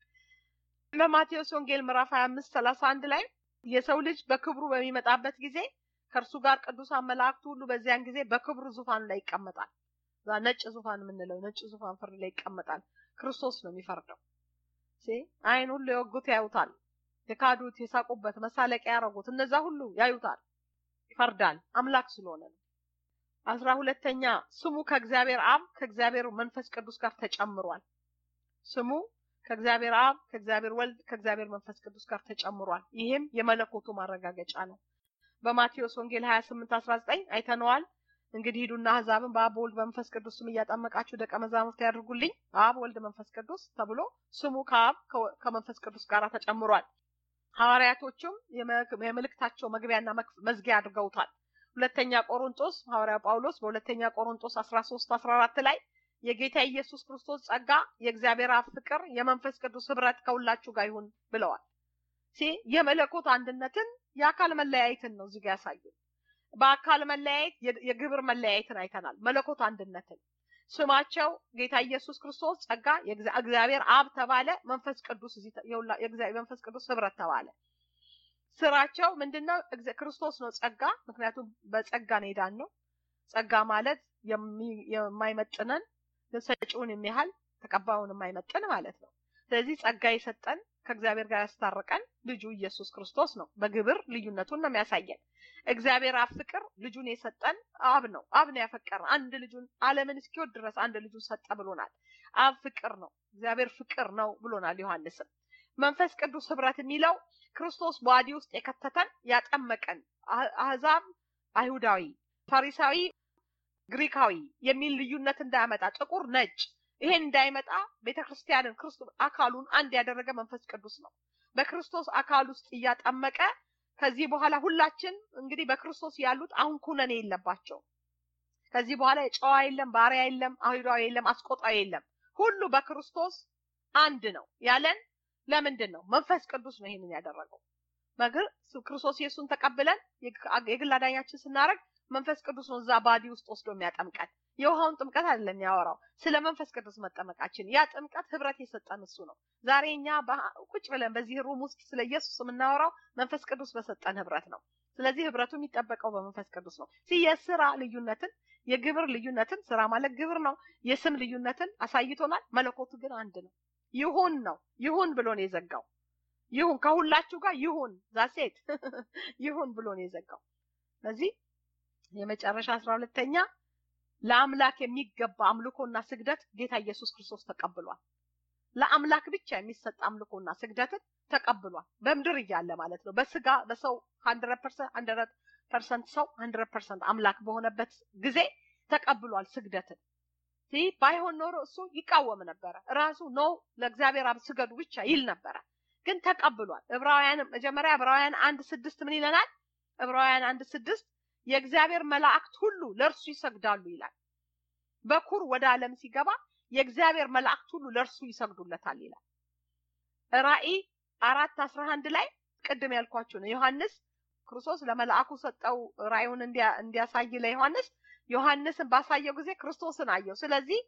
በማቴዎስ ወንጌል ምዕራፍ 25 31 ላይ የሰው ልጅ በክብሩ በሚመጣበት ጊዜ ከእርሱ ጋር ቅዱሳን መላእክቱ ሁሉ በዚያን ጊዜ በክብሩ ዙፋን ላይ ይቀመጣል። ነጭ ዙፋን የምንለው ነጭ ዙፋን ፍርድ ላይ ይቀመጣል። ክርስቶስ ነው የሚፈርደው። አይን ሁሉ የወጉት ያዩታል። የካዱት፣ የሳቁበት፣ መሳለቂያ ያደረጉት እነዛ ሁሉ ያዩታል። ይፈርዳል። አምላክ ስለሆነ ነው። አስራ ሁለተኛ ስሙ ከእግዚአብሔር አብ ከእግዚአብሔር መንፈስ ቅዱስ ጋር ተጨምሯል። ስሙ ከእግዚአብሔር አብ ከእግዚአብሔር ወልድ ከእግዚአብሔር መንፈስ ቅዱስ ጋር ተጨምሯል። ይህም የመለኮቱ ማረጋገጫ ነው። በማቴዎስ ወንጌል 28 19 አይተነዋል። እንግዲህ ሂዱና አሕዛብን በአብ በወልድ በመንፈስ ቅዱስ ስም እያጠመቃችሁ ደቀ መዛሙርት ያድርጉልኝ። አብ ወልድ መንፈስ ቅዱስ ተብሎ ስሙ ከአብ ከመንፈስ ቅዱስ ጋር ተጨምሯል። ሐዋርያቶቹም የመልእክታቸው መግቢያና መዝጊያ አድርገውታል። ሁለተኛ ቆሮንጦስ ሐዋርያው ጳውሎስ በሁለተኛ ቆሮንጦስ 13 14 ላይ የጌታ ኢየሱስ ክርስቶስ ጸጋ፣ የእግዚአብሔር አብ ፍቅር፣ የመንፈስ ቅዱስ ህብረት ከሁላችሁ ጋር ይሁን ብለዋል። ሲ የመለኮት አንድነትን የአካል መለያየትን ነው እዚህ ጋር ያሳየን። በአካል መለያየት የግብር መለያየትን አይተናል። መለኮት አንድነትን ስማቸው ጌታ ኢየሱስ ክርስቶስ ጸጋ እግዚአብሔር አብ ተባለ። መንፈስ ቅዱስ መንፈስ ቅዱስ ህብረት ተባለ። ስራቸው ምንድነው? ክርስቶስ ነው ጸጋ። ምክንያቱም በጸጋ ነው የዳን ነው። ጸጋ ማለት የማይመጥነን ሰጪውን የሚያህል ተቀባዩን የማይመጥን ማለት ነው። ስለዚህ ጸጋ የሰጠን ከእግዚአብሔር ጋር ያስታረቀን ልጁ ኢየሱስ ክርስቶስ ነው። በግብር ልዩነቱን ነው የሚያሳየን። እግዚአብሔር አብ ፍቅር ልጁን የሰጠን አብ ነው። አብ ነው ያፈቀረ አንድ ልጁን ዓለምን እስኪወድ ድረስ አንድ ልጁን ሰጠ ብሎናል። አብ ፍቅር ነው፣ እግዚአብሔር ፍቅር ነው ብሎናል ዮሐንስም። መንፈስ ቅዱስ ህብረት የሚለው ክርስቶስ በዋዲ ውስጥ የከተተን ያጠመቀን፣ አህዛብ አይሁዳዊ፣ ፈሪሳዊ ግሪካዊ የሚል ልዩነት እንዳያመጣ ጥቁር ነጭ ይሄን እንዳይመጣ ቤተክርስቲያንን ክርስቶስ አካሉን አንድ ያደረገ መንፈስ ቅዱስ ነው። በክርስቶስ አካል ውስጥ እያጠመቀ ከዚህ በኋላ ሁላችን እንግዲህ በክርስቶስ ያሉት አሁን ኩነኔ የለባቸው። ከዚህ በኋላ ጨዋ የለም፣ ባሪያ የለም፣ አይሁዳዊ የለም፣ አስቆጣዊ የለም። ሁሉ በክርስቶስ አንድ ነው ያለን ለምንድን ነው? መንፈስ ቅዱስ ነው ይሄንን ያደረገው። መግር ክርስቶስ ኢየሱስን ተቀብለን የግል አዳኛችን ስናደርግ መንፈስ ቅዱስ ነው እዛ ባዲ ውስጥ ወስዶ የሚያጠምቀን። የውሃውን ጥምቀት አይደለም ያወራው፣ ስለ መንፈስ ቅዱስ መጠመቃችን። ያ ጥምቀት ህብረት የሰጠን እሱ ነው። ዛሬ እኛ ቁጭ ብለን በዚህ ሩም ውስጥ ስለ ኢየሱስ የምናወራው መንፈስ ቅዱስ በሰጠን ህብረት ነው። ስለዚህ ህብረቱ የሚጠበቀው በመንፈስ ቅዱስ ነው። የስራ ልዩነትን፣ የግብር ልዩነትን፣ ስራ ማለት ግብር ነው። የስም ልዩነትን አሳይቶናል። መለኮቱ ግን አንድ ነው። ይሁን ነው ይሁን ብሎ ነው የዘጋው። ይሁን ከሁላችሁ ጋር ይሁን ዛሴት ይሁን ብሎ ነው የዘጋው። ስለዚህ የመጨረሻ አስራ ሁለተኛ ለአምላክ የሚገባ አምልኮና ስግደት ጌታ ኢየሱስ ክርስቶስ ተቀብሏል። ለአምላክ ብቻ የሚሰጥ አምልኮና ስግደትን ተቀብሏል። በምድር እያለ ማለት ነው። በስጋ በሰው ሀንድረድ ፐርሰንት ሀንድረድ ፐርሰንት ሰው ሀንድረድ ፐርሰንት አምላክ በሆነበት ጊዜ ተቀብሏል ስግደትን። ይህ ባይሆን ኖሮ እሱ ይቃወም ነበረ። ራሱ ነው ለእግዚአብሔር አብ ስገዱ ብቻ ይል ነበረ። ግን ተቀብሏል። ዕብራውያን መጀመሪያ ዕብራውያን አንድ ስድስት ምን ይለናል? ዕብራውያን አንድ ስድስት የእግዚአብሔር መላእክት ሁሉ ለእርሱ ይሰግዳሉ ይላል። በኩር ወደ ዓለም ሲገባ የእግዚአብሔር መላእክት ሁሉ ለእርሱ ይሰግዱለታል ይላል። ራእይ አራት አስራ አንድ ላይ ቅድም ያልኳችሁ ነው። ዮሐንስ ክርስቶስ ለመልአኩ ሰጠው ራእዩን እንዲያሳይ ለዮሐንስ ዮሐንስን ባሳየው ጊዜ ክርስቶስን አየው። ስለዚህ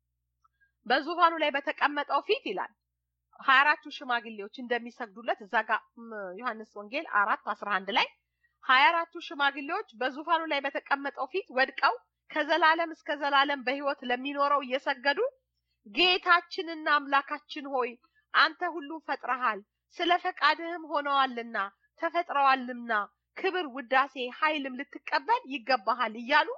በዙፋኑ ላይ በተቀመጠው ፊት ይላል ሀያ አራቱ ሽማግሌዎች እንደሚሰግዱለት እዛ ጋር ዮሐንስ ወንጌል አራት አስራ አንድ ላይ ሀያ አራቱ ሽማግሌዎች በዙፋኑ ላይ በተቀመጠው ፊት ወድቀው ከዘላለም እስከ ዘላለም በሕይወት ለሚኖረው እየሰገዱ ጌታችንና አምላካችን ሆይ አንተ ሁሉም ፈጥረሃል፣ ስለ ፈቃድህም ሆነዋልና ተፈጥረዋልና ክብር፣ ውዳሴ፣ ኃይልም ልትቀበል ይገባሃል እያሉ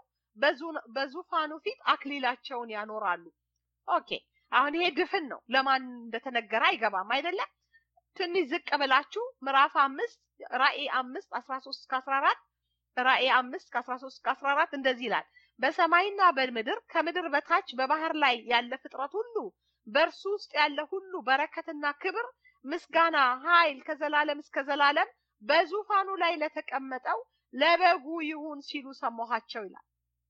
በዙፋኑ ፊት አክሊላቸውን ያኖራሉ። ኦኬ አሁን ይሄ ድፍን ነው። ለማን እንደተነገረ አይገባም አይደለም። ትንሽ ዝቅ ብላችሁ ምዕራፍ አምስት ራእይ አምስት አስራ ሶስት እስከ አስራ አራት ራእይ አምስት ከአስራ ሶስት እስከ አስራ አራት እንደዚህ ይላል። በሰማይና በምድር ከምድር በታች በባህር ላይ ያለ ፍጥረት ሁሉ በእርሱ ውስጥ ያለ ሁሉ በረከትና ክብር፣ ምስጋና፣ ኃይል ከዘላለም እስከ ዘላለም በዙፋኑ ላይ ለተቀመጠው ለበጉ ይሁን ሲሉ ሰማኋቸው ይላል።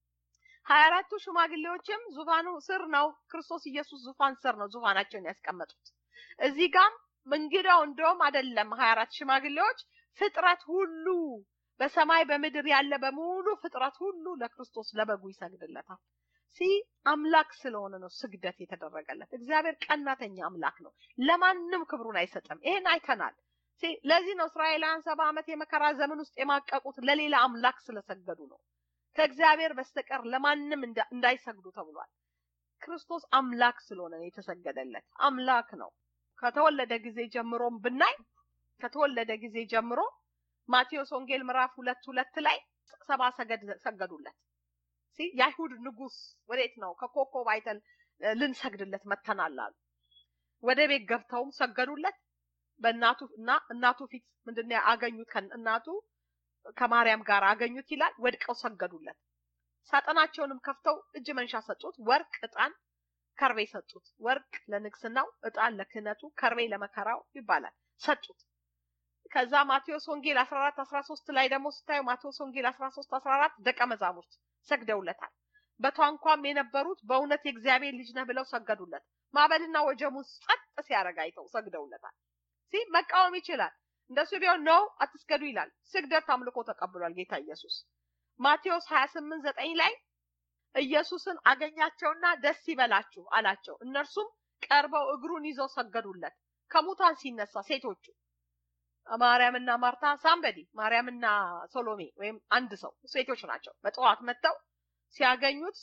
ሀያ አራቱ ሽማግሌዎችም ዙፋኑ ስር ነው፣ ክርስቶስ ኢየሱስ ዙፋን ስር ነው ዙፋናቸውን ያስቀመጡት። እዚህ ጋም እንግዳው እንደውም አይደለም ሀያ አራት ሽማግሌዎች ፍጥረት ሁሉ በሰማይ በምድር ያለ በሙሉ ፍጥረት ሁሉ ለክርስቶስ ለበጉ ይሰግድለታል። ሲ አምላክ ስለሆነ ነው ስግደት የተደረገለት። እግዚአብሔር ቀናተኛ አምላክ ነው፣ ለማንም ክብሩን አይሰጥም። ይሄን አይተናል። ለዚህ ነው እስራኤላውያን ሰባ ዓመት የመከራ ዘመን ውስጥ የማቀቁት ለሌላ አምላክ ስለሰገዱ ነው። ከእግዚአብሔር በስተቀር ለማንም እንዳይሰግዱ ተብሏል። ክርስቶስ አምላክ ስለሆነ ነው የተሰገደለት። አምላክ ነው። ከተወለደ ጊዜ ጀምሮም ብናይ ከተወለደ ጊዜ ጀምሮ ማቴዎስ ወንጌል ምዕራፍ ሁለት ሁለት ላይ ሰባ ሰገድ ሰገዱለት። የአይሁድ ንጉስ ወዴት ነው? ከኮከብ አይተን ልንሰግድለት መተናል አሉ። ወደ ቤት ገብተውም ሰገዱለት። በእናቱ እና እናቱ ፊት ምንድነው አገኙት? እናቱ ከማርያም ጋር አገኙት ይላል። ወድቀው ሰገዱለት። ሳጥናቸውንም ከፍተው እጅ መንሻ ሰጡት። ወርቅ፣ ዕጣን፣ ከርቤ ሰጡት። ወርቅ ለንግስናው፣ ዕጣን ለክህነቱ፣ ከርቤ ለመከራው ይባላል ሰጡት። ከዛ ማቴዎስ ወንጌል 14 13 ላይ ደግሞ ስታዩ ማቴዎስ ወንጌል 13 14 ደቀ መዛሙርት ሰግደውለታል። በታንኳም የነበሩት በእውነት የእግዚአብሔር ልጅ ነህ ብለው ሰገዱለት። ማዕበልና ወጀሙን ጸጥ ሲያደርግ አይተው ሰግደውለታል። ሲ መቃወም ይችላል። እንደሱ ቢሆን ነው አትስገዱ ይላል። ስግደት አምልኮ ተቀብሏል ጌታ ኢየሱስ። ማቴዎስ 28 9 ላይ ኢየሱስን አገኛቸውና ደስ ይበላችሁ አላቸው። እነርሱም ቀርበው እግሩን ይዘው ሰገዱለት። ከሙታን ሲነሳ ሴቶቹ ማርያምና ማርታ ሳምበዲ ማርያምና ሶሎሜ ወይም አንድ ሰው ሴቶች ናቸው። በጠዋት መጥተው ሲያገኙት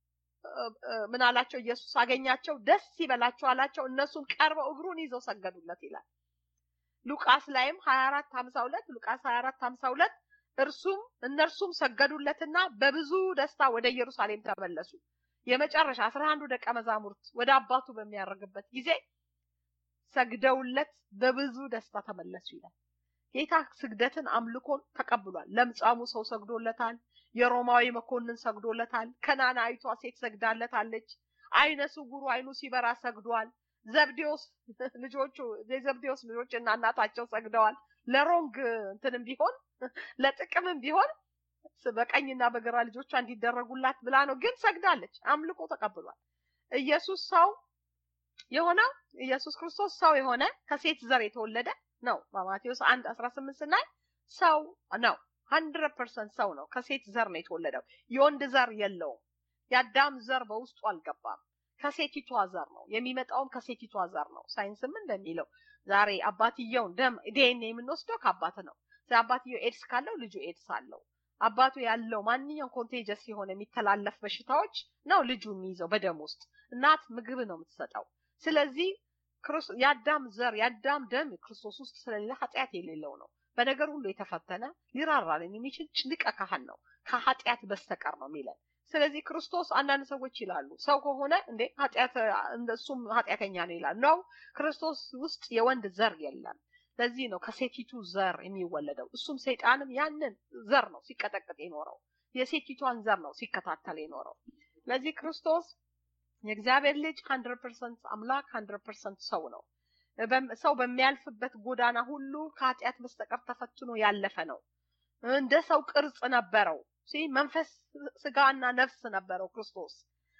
ምን አላቸው? ኢየሱስ አገኛቸው፣ ደስ ይበላቸው አላቸው። እነሱም ቀርበው እግሩን ይዘው ሰገዱለት ይላል። ሉቃስ ላይም 24 52 ሉቃስ 24 52 እርሱም እነርሱም ሰገዱለትና በብዙ ደስታ ወደ ኢየሩሳሌም ተመለሱ። የመጨረሻ አስራ አንዱ ደቀ መዛሙርት ወደ አባቱ በሚያደርግበት ጊዜ ሰግደውለት በብዙ ደስታ ተመለሱ ይላል። ጌታ ስግደትን አምልኮን ተቀብሏል። ለምጻሙ ሰው ሰግዶለታል። የሮማዊ መኮንን ሰግዶለታል። ከናናይቷ ሴት ሰግዳለታለች። አይነ ስውሩ አይኑ ሲበራ ሰግዷል። ዘብዴዎስ ልጆቹ የዘብዴዎስ ልጆች እና እናታቸው ሰግደዋል። ለሮንግ እንትንም ቢሆን ለጥቅምም ቢሆን በቀኝና በግራ ልጆቿ እንዲደረጉላት ብላ ነው፣ ግን ሰግዳለች። አምልኮ ተቀብሏል። ኢየሱስ ሰው የሆነው ኢየሱስ ክርስቶስ ሰው የሆነ ከሴት ዘር የተወለደ ነው። በማቴዎስ አንድ አስራ ስምንት ስናይ ሰው ነው። ሀንድረድ ፐርሰንት ሰው ነው። ከሴት ዘር ነው የተወለደው። የወንድ ዘር የለውም። የአዳም ዘር በውስጡ አልገባም። ከሴቲቷ ዘር ነው የሚመጣውም ከሴቲቷ ዘር ነው። ሳይንስም እንደሚለው ዛሬ አባትየውን ደም ዲኤንኤ የምንወስደው ከአባት ነው። አባትየው ኤድስ ካለው ልጁ ኤድስ አለው። አባቱ ያለው ማንኛውም ኮንቴጀስ የሆነ የሚተላለፍ በሽታዎች ነው ልጁ የሚይዘው በደም ውስጥ። እናት ምግብ ነው የምትሰጠው። ስለዚህ የአዳም ዘር የአዳም ደም ክርስቶስ ውስጥ ስለሌለ ኃጢአት የሌለው ነው። በነገር ሁሉ የተፈተነ ሊራራልን የሚችል ሊቀ ካህን ነው ከኃጢአት በስተቀር ነው የሚለን። ስለዚህ ክርስቶስ አንዳንድ ሰዎች ይላሉ ሰው ከሆነ እንዴ ኃጢአት እሱም ኃጢአተኛ ነው ይላል። ነው ክርስቶስ ውስጥ የወንድ ዘር የለም። ለዚህ ነው ከሴቲቱ ዘር የሚወለደው። እሱም ሰይጣንም ያንን ዘር ነው ሲቀጠቅጥ የኖረው የሴቲቷን ዘር ነው ሲከታተል የኖረው። ለዚህ ክርስቶስ የእግዚአብሔር ልጅ ሀንድረድ ፐርሰንት አምላክ ሀንድረድ ፐርሰንት ሰው ነው። ሰው በሚያልፍበት ጎዳና ሁሉ ከኃጢአት በስተቀር ተፈትኖ ያለፈ ነው። እንደ ሰው ቅርጽ ነበረው። መንፈስ ስጋና ነፍስ ነበረው ክርስቶስ።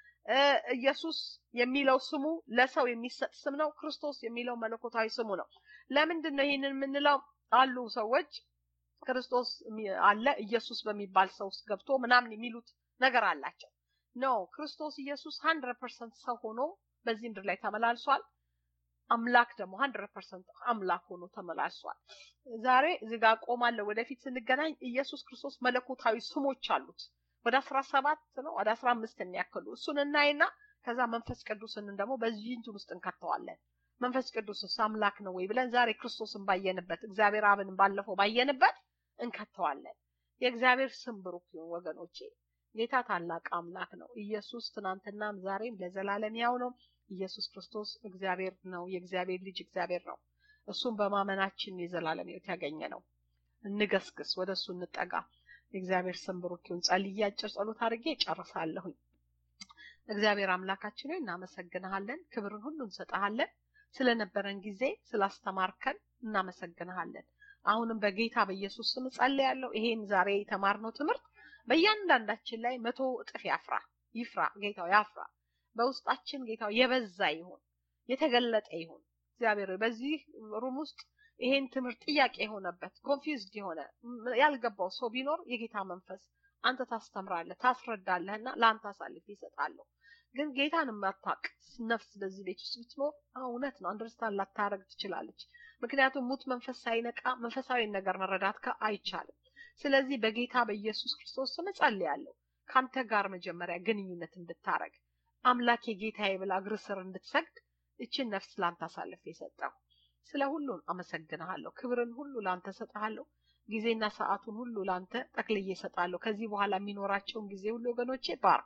ኢየሱስ የሚለው ስሙ ለሰው የሚሰጥ ስም ነው። ክርስቶስ የሚለው መለኮታዊ ስሙ ነው። ለምንድን ነው ይህንን የምንለው? አሉ ሰዎች ክርስቶስ አለ ኢየሱስ በሚባል ሰው ውስጥ ገብቶ ምናምን የሚሉት ነገር አላቸው። ኖ ክርስቶስ ኢየሱስ ሀንድረድ ፐርሰንት ሰው ሆኖ በዚህ ምድር ላይ ተመላልሷል። አምላክ ደግሞ ሀንድረድ ፐርሰንት አምላክ ሆኖ ተመላልሷል። ዛሬ እዚህ ጋር ቆማለሁ። ወደፊት ስንገናኝ ኢየሱስ ክርስቶስ መለኮታዊ ስሞች አሉት። ወደ አስራ ሰባት ነው ወደ አስራ አምስት የሚያክሉ እሱን እናይና ከዛ መንፈስ ቅዱስን ደግሞ በዚህ እንትን ውስጥ እንከተዋለን። መንፈስ ቅዱስስ አምላክ ነው ወይ ብለን ዛሬ ክርስቶስን ባየንበት እግዚአብሔር አብን ባለፈው ባየንበት እንከተዋለን። የእግዚአብሔር ስም ብሩክ ይሁን ወገኖቼ። ጌታ ታላቅ አምላክ ነው። ኢየሱስ ትናንትናም ዛሬም ለዘላለም ያው ነው። ኢየሱስ ክርስቶስ እግዚአብሔር ነው። የእግዚአብሔር ልጅ እግዚአብሔር ነው። እሱም በማመናችን የዘላለም ሕይወት ያገኘ ነው። እንገስግስ፣ ወደ እሱ እንጠጋ። የእግዚአብሔር ስም ብሩክ ይሁን። ጸልዬ አጭር ጸሎት አድርጌ ጨርሳለሁኝ። እግዚአብሔር አምላካችን ሆይ እናመሰግንሃለን። ክብርን ሁሉ እንሰጥሃለን። ስለነበረን ጊዜ ስላስተማርከን እናመሰግንሃለን። አሁንም በጌታ በኢየሱስ ስም ጸልያለሁ። ይሄን ዛሬ የተማርነው ትምህርት በእያንዳንዳችን ላይ መቶ እጥፍ ያፍራ ይፍራ። ጌታው ያፍራ። በውስጣችን ጌታው የበዛ ይሁን፣ የተገለጠ ይሁን። እግዚአብሔር በዚህ ሩም ውስጥ ይሄን ትምህርት ጥያቄ የሆነበት ኮንፊውዝድ የሆነ ያልገባው ሰው ቢኖር የጌታ መንፈስ አንተ ታስተምራለህ፣ ታስረዳለህ እና ለአንተ አሳልፍ ይሰጣለሁ። ግን ጌታን የማታውቅ ነፍስ በዚህ ቤት ውስጥ ብትኖር እውነት ነው አንደርስታንድ ላታረግ ትችላለች። ምክንያቱም ሙት መንፈስ ሳይነቃ መንፈሳዊ ነገር መረዳት አይቻልም። ስለዚህ በጌታ በኢየሱስ ክርስቶስ ስም እጸልያለሁ ከአንተ ጋር መጀመሪያ ግንኙነት እንድታረግ አምላክ የጌታዬ ብላ እግር ስር እንድትሰግድ እችን ነፍስ ላንተ አሳልፍ የሰጠው ስለ ሁሉን አመሰግንሃለሁ። ክብርን ሁሉ ላንተ ሰጥሃለሁ። ጊዜና ሰዓቱን ሁሉ ላንተ ጠቅልዬ እሰጣለሁ። ከዚህ በኋላ የሚኖራቸውን ጊዜ ሁሉ ወገኖቼ ባርክ።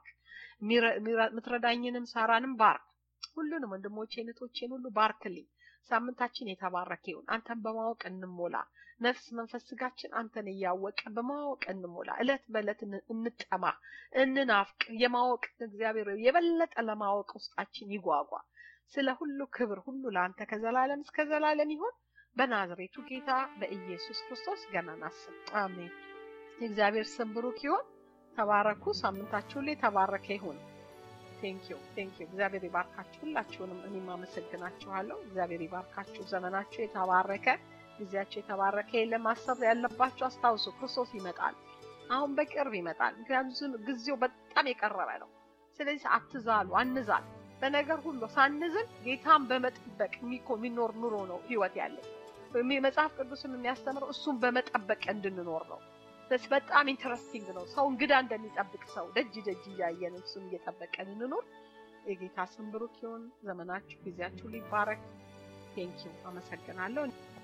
ምትረዳኝንም ሳራንም ባርክ። ሁሉንም ወንድሞቼ እህቶቼን ሁሉ ባርክልኝ። ሳምንታችን የተባረከ ይሁን። አንተን በማወቅ እንሞላ። ነፍስ መንፈስ ስጋችን አንተን እያወቀ በማወቅ እንሞላ። እለት በእለት እንጠማ፣ እንናፍቅ። የማወቅ እግዚአብሔር የበለጠ ለማወቅ ውስጣችን ይጓጓ። ስለ ሁሉ ክብር ሁሉ ለአንተ ከዘላለም እስከ ዘላለም ይሁን። በናዝሬቱ ጌታ በኢየሱስ ክርስቶስ ገናና ስም አሜን። የእግዚአብሔር ስም ብሩክ ይሁን። ተባረኩ። ሳምንታችሁ ላይ ተባረከ ይሁን። ቴንኪዩ ቴንኪዩ። እግዚአብሔር ይባርካችሁ ሁላችሁንም። እኔም አመሰግናችኋለሁ። እግዚአብሔር ይባርካችሁ። ዘመናችሁ የተባረከ ጊዜያቸው የተባረከ የለም። ማሰብ ያለባችሁ አስታውሱ፣ ክርስቶስ ይመጣል። አሁን በቅርብ ይመጣል። ምክንያቱም ጊዜው በጣም የቀረበ ነው። ስለዚህ አትዛሉ፣ አንዛል። በነገር ሁሉ ሳንዝል ጌታን በመጠበቅ የሚኖር ኑሮ ነው ህይወት ያለው። መጽሐፍ ቅዱስም የሚያስተምረው እሱን በመጠበቅ እንድንኖር ነው። በጣም ኢንተረስቲንግ ነው። ሰው እንግዳ እንደሚጠብቅ ሰው ደጅ ደጅ እያየን እሱን እየጠበቀን እንኖር። የጌታ ስም ብሩክ ይሁን። ዘመናችሁ ጊዜያችሁ ሊባረክ። ቴንኪው። አመሰግናለሁ።